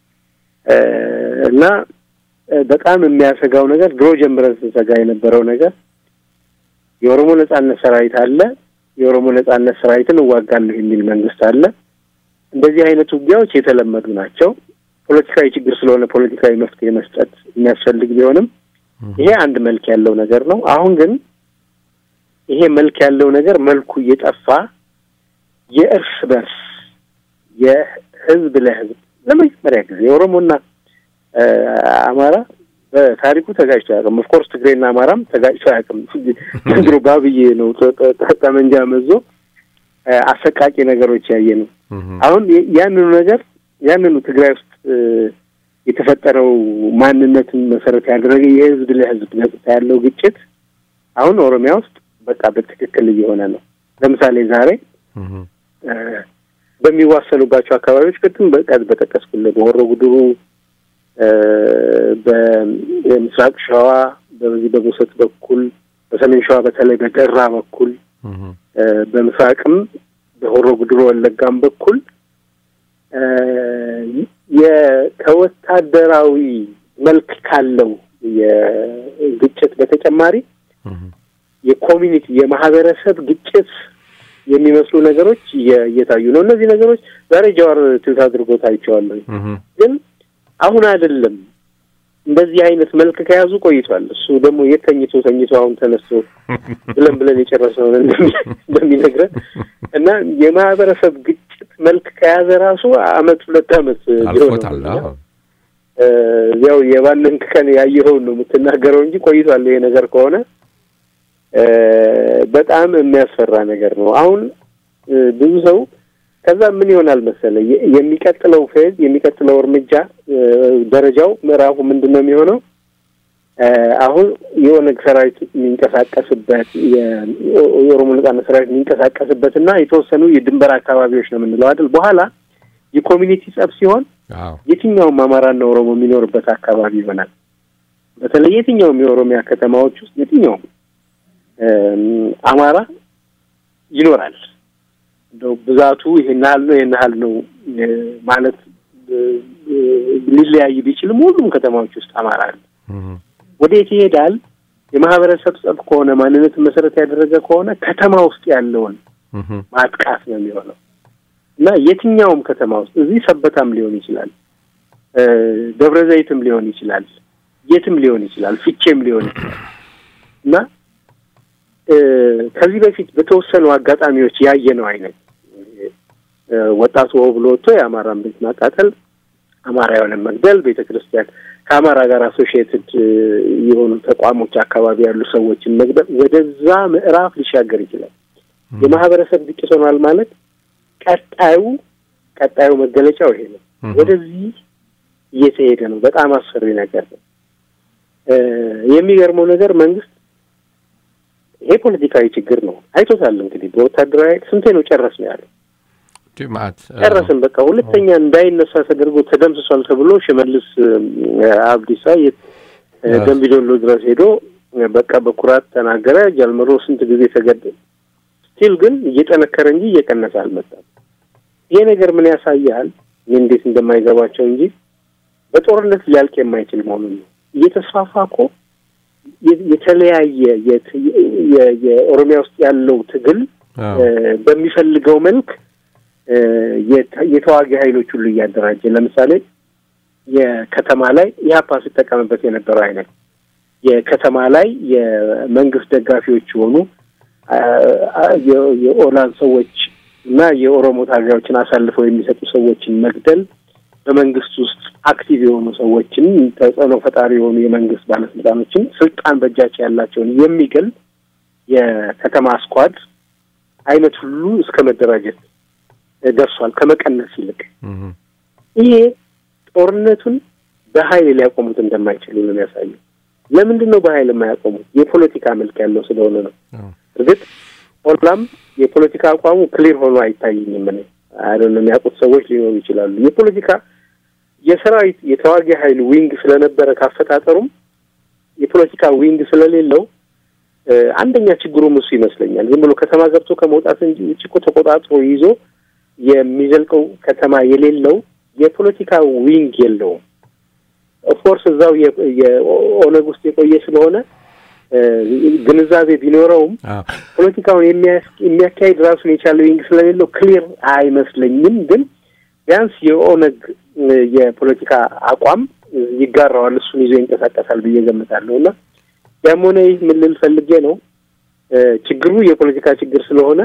እና በጣም የሚያሰጋው ነገር ድሮ ጀምረን ስንሰጋ የነበረው ነገር የኦሮሞ ነጻነት ሰራዊት አለ። የኦሮሞ ነጻነት ሰራዊትን እዋጋለሁ የሚል መንግስት አለ። እንደዚህ አይነት ውጊያዎች የተለመዱ ናቸው። ፖለቲካዊ ችግር ስለሆነ ፖለቲካዊ መፍትሄ መስጠት የሚያስፈልግ ቢሆንም ይሄ አንድ መልክ ያለው ነገር ነው። አሁን ግን ይሄ መልክ ያለው ነገር መልኩ እየጠፋ የእርስ በርስ የህዝብ ለህዝብ ለመጀመሪያ ጊዜ የኦሮሞና አማራ በታሪኩ ተጋጭቶ አያውቅም። ኦፍኮርስ ትግሬና አማራም ተጋጭቶ አያውቅም። ዘንድሮ ባብዬ ነው ጠመንጃ መዞ አሰቃቂ ነገሮች ያየ ነው። አሁን ያንኑ ነገር ያንኑ ትግራይ ውስጥ የተፈጠረው ማንነትን መሰረት ያደረገ የህዝብ ለህዝብ ገጽታ ያለው ግጭት አሁን ኦሮሚያ ውስጥ በቃ በትክክል እየሆነ ነው። ለምሳሌ ዛሬ በሚዋሰኑባቸው አካባቢዎች ቅድም በቃ በጠቀስኩልህ በሆሮ ጉድሩ በምስራቅ ሸዋ በዚህ በቦሰት በኩል በሰሜን ሸዋ በተለይ በደራ በኩል በምስራቅም በሆሮ ጉድሮ ወለጋም በኩል ከወታደራዊ መልክ ካለው በተጨማሪ የኮሚኒቲ የማህበረሰብ ግጭት የሚመስሉ ነገሮች እየታዩ ነው። እነዚህ ነገሮች ዛሬ ጀዋር ትዊት አድርጎ ታይቸዋለሁ። ግን አሁን አይደለም እንደዚህ አይነት መልክ ከያዙ ቆይቷል። እሱ ደግሞ የት ተኝቶ ተኝቶ አሁን ተነስቶ ብለን ብለን የጨረስነውን እንደሚነግረን እና የማህበረሰብ ግጭት መልክ ከያዘ ራሱ አመት ሁለት አመት አልፎታል። ያው የባንን ቀን ያየኸውን ነው የምትናገረው እንጂ ቆይቷል ይሄ ነገር ከሆነ በጣም የሚያስፈራ ነገር ነው። አሁን ብዙ ሰው ከዛ ምን ይሆናል መሰለ የሚቀጥለው ፌዝ የሚቀጥለው እርምጃ ደረጃው ምዕራፉ ምንድን ነው የሚሆነው? አሁን የኦነግ ሰራዊት የሚንቀሳቀስበት የኦሮሞ ነጻነት ሰራዊት የሚንቀሳቀስበት እና የተወሰኑ የድንበር አካባቢዎች ነው የምንለው አይደል? በኋላ የኮሚኒቲ ጸብ ሲሆን የትኛውም አማራና ኦሮሞ የሚኖርበት አካባቢ ይሆናል። በተለይ የትኛውም የኦሮሚያ ከተማዎች ውስጥ የትኛውም አማራ ይኖራል። እንደው ብዛቱ ይሄን ያህል ነው ይሄን ያህል ነው ማለት ሊለያይ ቢችልም ሁሉም ከተማዎች ውስጥ አማራ አለ። ወዴት ይሄዳል? የማህበረሰብ ጸብ ከሆነ ማንነትን መሰረት ያደረገ ከሆነ ከተማ ውስጥ ያለውን ማጥቃት ነው የሚሆነው እና የትኛውም ከተማ ውስጥ እዚህ ሰበታም ሊሆን ይችላል፣ ደብረ ዘይትም ሊሆን ይችላል፣ የትም ሊሆን ይችላል፣ ፍቼም ሊሆን ይችላል እና ከዚህ በፊት በተወሰኑ አጋጣሚዎች ያየነው አይነት ወጣቱ ሆ ብሎ ወጥቶ የአማራን ቤት ማቃጠል፣ አማራ የሆነ መግደል፣ ቤተ ክርስቲያን ከአማራ ጋር አሶሺየትድ የሆኑ ተቋሞች አካባቢ ያሉ ሰዎችን መግደል ወደዛ ምዕራፍ ሊሻገር ይችላል። የማህበረሰብ ግጭት ሆኗል ማለት ቀጣዩ ቀጣዩ መገለጫው ይሄ ነው። ወደዚህ እየተሄደ ነው። በጣም አስፈሪ ነገር ነው። የሚገርመው ነገር መንግስት ይሄ ፖለቲካዊ ችግር ነው አይቶታል። እንግዲህ በወታደራዊ ስንቴ ነው ጨረስ ነው ያለው። ጨረስን በቃ ሁለተኛ እንዳይነሳ ተደርጎ ተደምስሷል ተብሎ ሽመልስ አብዲሳ የት ደምቢዶሎ ድረስ ሄዶ በቃ በኩራት ተናገረ። ጃልመሮ ስንት ጊዜ ተገደለ። ስቲል ግን እየጠነከረ እንጂ እየቀነሰ አልመጣም። ይሄ ነገር ምን ያሳያል? እንዴት እንደማይገባቸው እንጂ በጦርነት ሊያልቅ የማይችል መሆኑን ነው። እየተስፋፋ እኮ የተለያየ የኦሮሚያ ውስጥ ያለው ትግል በሚፈልገው መልክ የተዋጊ ኃይሎች ሁሉ እያደራጀ ለምሳሌ የከተማ ላይ ኢህአፓ ሲጠቀምበት የነበረው አይነት የከተማ ላይ የመንግስት ደጋፊዎች የሆኑ የኦላን ሰዎች እና የኦሮሞ ታጋዮችን አሳልፈው የሚሰጡ ሰዎችን መግደል በመንግስት ውስጥ አክቲቭ የሆኑ ሰዎችን ተጽዕኖ ፈጣሪ የሆኑ የመንግስት ባለስልጣኖችን ስልጣን በእጃቸው ያላቸውን የሚገል የከተማ ስኳድ አይነት ሁሉ እስከ መደራጀት ደርሷል። ከመቀነስ ይልቅ ይሄ ጦርነቱን በኃይል ሊያቆሙት እንደማይችሉ ነው የሚያሳየው። ለምንድን ነው በኃይል የማያቆሙት? የፖለቲካ መልክ ያለው ስለሆነ ነው። እርግጥ ኦላም የፖለቲካ አቋሙ ክሊር ሆኖ አይታየኝም። እኔ አይደለም የሚያውቁት ሰዎች ሊኖሩ ይችላሉ። የፖለቲካ የሰራዊት የተዋጊ ኃይል ዊንግ ስለነበረ ካፈጣጠሩም የፖለቲካ ዊንግ ስለሌለው አንደኛ ችግሩም እሱ ይመስለኛል። ዝም ብሎ ከተማ ገብቶ ከመውጣት እንጂ ውጭ እኮ ተቆጣጥሮ ይዞ የሚዘልቀው ከተማ የሌለው የፖለቲካ ዊንግ የለውም። ኦፍኮርስ እዛው የኦነግ ውስጥ የቆየ ስለሆነ ግንዛቤ ቢኖረውም ፖለቲካውን የሚያካሂድ ራሱን የቻለ ዊንግ ስለሌለው ክሊር አይመስለኝም። ግን ቢያንስ የኦነግ የፖለቲካ አቋም ይጋራዋል፣ እሱን ይዞ ይንቀሳቀሳል ብዬ ገምታለሁ። እና ያም ሆነ ይህ ምን ልል ፈልጌ ነው ችግሩ የፖለቲካ ችግር ስለሆነ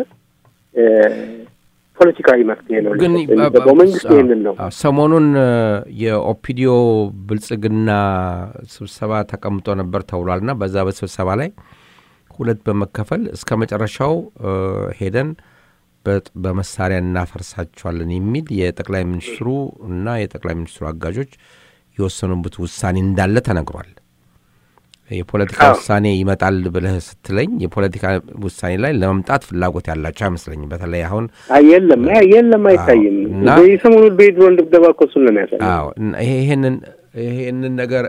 ፖለቲካዊ መፍትሄ ነው ግን የሚገባው። መንግስት ይህንን ነው ሰሞኑን የኦፒዲዮ ብልጽግና ስብሰባ ተቀምጦ ነበር ተብሏል እና በዛ በስብሰባ ላይ ሁለት በመከፈል እስከ መጨረሻው ሄደን በመሳሪያ እናፈርሳቸዋለን የሚል የጠቅላይ ሚኒስትሩ እና የጠቅላይ ሚኒስትሩ አጋዦች የወሰኑበት ውሳኔ እንዳለ ተነግሯል። የፖለቲካ ውሳኔ ይመጣል ብለህ ስትለኝ የፖለቲካ ውሳኔ ላይ ለመምጣት ፍላጎት ያላቸው አይመስለኝም። በተለይ አሁን የለም የለም አይታይም። የሰሞኑን በድሮን ድብደባ እኮ እሱን ነው የሚያሳየው። ይሄንን ይሄንን ነገር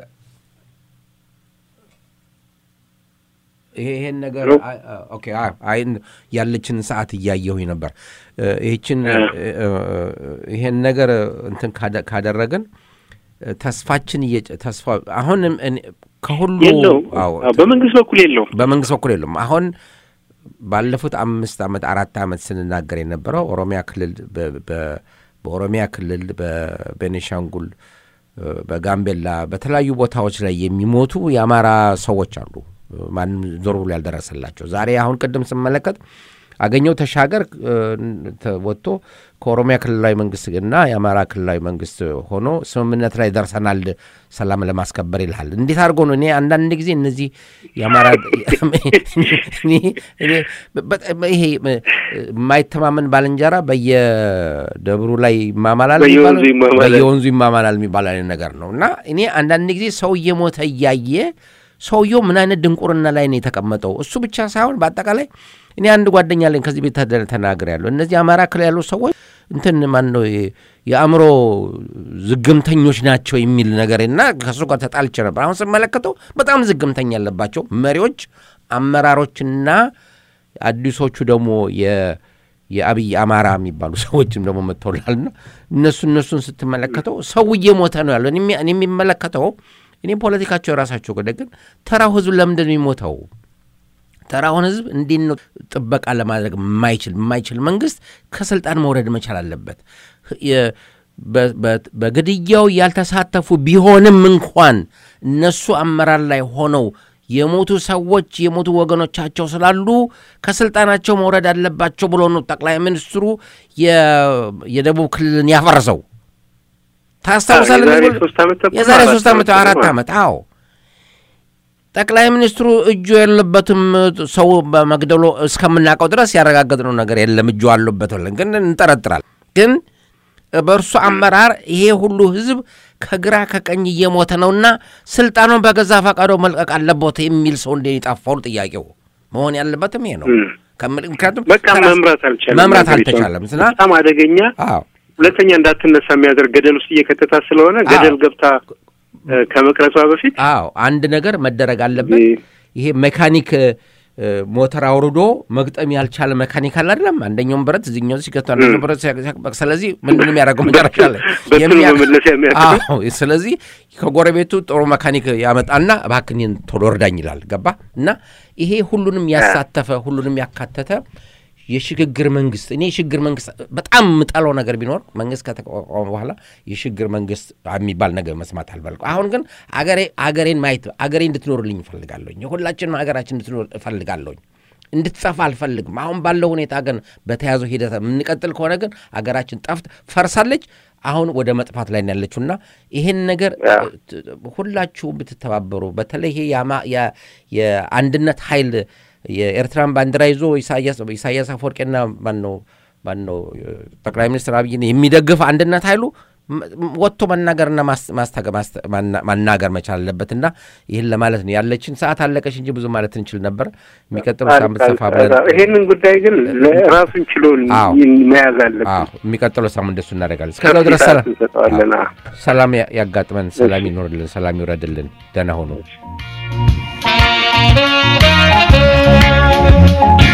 ይሄን ነገር ኦኬ ያለችን ሰዓት እያየሁኝ ነበር። ይህችን ይሄን ነገር እንትን ካደረግን ተስፋችን ተስፋ አሁን ከሁሉ የለውም። አዎ፣ አዎ፣ በመንግስት በኩል የለውም። በመንግስት በኩል የሉም። አሁን ባለፉት አምስት ዓመት አራት ዓመት ስንናገር የነበረው ኦሮሚያ ክልል በ- በ- በኦሮሚያ ክልል በቤኒሻንጉል እ፣ በጋምቤላ በተለያዩ ቦታዎች ላይ የሚሞቱ የአማራ ሰዎች አሉ። ማንም ዞር ብሎ ያልደረሰላቸው ዛሬ አሁን ቅድም ስመለከት አገኘው ተሻገር እ፣ ተ- ወጥቶ ከኦሮሚያ ክልላዊ መንግስት እና የአማራ ክልላዊ መንግስት ሆኖ ስምምነት ላይ ደርሰናል ሰላም ለማስከበር ይልሃል። እንዴት አድርጎ ነው? እኔ አንዳንድ ጊዜ እነዚህ የአማራ እኔ- እኔ በጣም ይሄ እ፣ የማይተማመን ባልንጀራ በየደብሩ ላይ ይማማላል በየወንዙ የሚባለው- ይማማላል። በየወንዙ ይማማላል የሚባል አይነት ነገር ነው እና እኔ አንዳንድ ጊዜ ሰው እየሞተ እያየ ሰውየው ምን አይነት ድንቁርና ላይ ነው የተቀመጠው? እሱ ብቻ ሳይሆን በአጠቃላይ እኔ አንድ ጓደኛ አለኝ ከዚህ ቤት ተናግሬ ያለሁ እነዚህ አማራ ክልል ያሉ ሰዎች እንትን ማን ነው የ- የአእምሮ ዝግምተኞች ናቸው የሚል ነገር እና ከእሱ ጋር ተጣልቼ ነበር። አሁን ስመለከተው በጣም ዝግምተኛ ያለባቸው መሪዎች፣ አመራሮችና አዲሶቹ ደግሞ የ- የአብይ አማራ የሚባሉ ሰዎችም ደግሞ መጥተውላልና እነሱ እነሱን ስትመለከተው ሰው እየሞተ ነው ያለው። እኔ የሚ- እኔ የሚመለከተው እኔ ፖለቲካቸው የራሳቸው ጉዳይ፣ ግን ተራው ህዝብ ለምንድን ነው የሚሞተው? ተራውን ህዝብ እንዴት ነው ጥበቃ ለማድረግ የማይችል የማይችል መንግስት ከስልጣን መውረድ መቻል አለበት። የ- በ- በ- በግድያው ያልተሳተፉ ቢሆንም እንኳን እነሱ አመራር ላይ ሆነው የሞቱ ሰዎች የሞቱ ወገኖቻቸው ስላሉ ከስልጣናቸው መውረድ አለባቸው ብሎ ነው ጠቅላይ ሚኒስትሩ የ- የደቡብ ክልልን ያፈረሰው። ታስታውሳለህ? የዛሬ ሶስት ዓመት ተኩል የዛሬ አራት ሶስት ዓመት ዓመት አራት ነው። ዓመት አዎ ጠቅላይ ሚኒስትሩ እጁ የለበትም ሰው በመግደሉ እስከምናውቀው ድረስ ያረጋገጥነው ነገር የለም። እጁ አለበት ብለን ግን እንጠረጥራል። ግን በእርሱ አመራር ይሄ ሁሉ ህዝብ ከግራ ከቀኝ እየሞተ ነውና ስልጣኑን በገዛ ፈቃዶ መልቀቅ አለበት የሚል ሰው እንደ የጠፋው ጥያቄው መሆን ያለበትም ይሄ ነው። እም። ከምል- ምክንያቱም በቃ መምራት አልቻለም። መምራት ሀገሪቷን። አልተቻለም። ስና በጣም አደገኛ አዎ ሁለተኛ እንዳትነሳ የሚያደርግ ገደል ውስጥ እየከተታት ስለሆነ ገደል ገብታ እ፣ ከመቅረቷ በፊት አዎ አንድ ነገር መደረግ አለበት። እ፣ ይሄ ሜካኒክ እ፣ ሞተር አውርዶ መግጠም ያልቻለ ሜካኒክ አለ አይደለም? አንደኛውን ብረት እዚኛው ሲገቱ አንደኛው ብረት ሲያ- ሲያ- ስለዚህ ምንድን የሚያደርገው መጨረሻ ላይ በትኑ የሚያ- መመለስ የሚያቅተው አዎ፣ ስለዚህ ከጎረቤቱ ጥሩ መካኒክ ያመጣና እባክህን ቶሎ እርዳኝ ይላል። ገባ እና ይሄ ሁሉንም ያሳተፈ ሁሉንም ያካተተ የሽግግር መንግስት እኔ የሽግግር መንግስት በጣም የምጠላው ነገር ቢኖር መንግስት ከተቋቋመ በኋላ የሽግግር መንግስት የሚባል ነገር መስማት አልፈልግም። አሁን ግን አገሬ አገሬን ማየት አገሬ እንድትኖርልኝ እፈልጋለሁኝ። የሁላችንም ሀገራችን እንድትኖር እፈልጋለሁኝ። እንድትጠፋ አልፈልግም። አሁን ባለው ሁኔታ ግን በተያዘው ሂደት የምንቀጥል ከሆነ ግን አገራችን ጠፍት ፈርሳለች። አሁን ወደ መጥፋት ላይ ነው ያለችውና ይህን ነገር አዎ። ት- ሁላችሁም ብትተባበሩ በተለይ ይሄ የአማ- የ- የአንድነት ኃይል የኤርትራን ባንዲራ ይዞ ኢሳያስ ኢሳያስ አፈወርቄና ማነው ማነው ጠቅላይ ሚኒስትር አብይን የሚደግፍ አንድነት ኃይሉ ም- ም- ወጥቶ መናገርና ማስ- ማስታገ- ማስተ- ማና- ማናገር መቻል አለበትና ይህን ለማለት ነው። ያለችን ሰዓት አለቀሽ እንጂ ብዙ ማለት እንችል ነበር። የሚቀጥለው ሳምንት ሰፋ ብለን ይሄንን ጉዳይ ግን ራሱን ችሎ አዎ። መያዝ አለብን። አዎ፣ የሚቀጥለው ሳምንት እንደሱ እናደርጋለን። እስከዛው ድረስ ሰላም እንሰጠዋለን። አዎ። ሰላም ያ- ያጋጥመን፣ ሰላም ይኖርልን፣ ሰላም ይውረድልን። ደህና ሆኑ።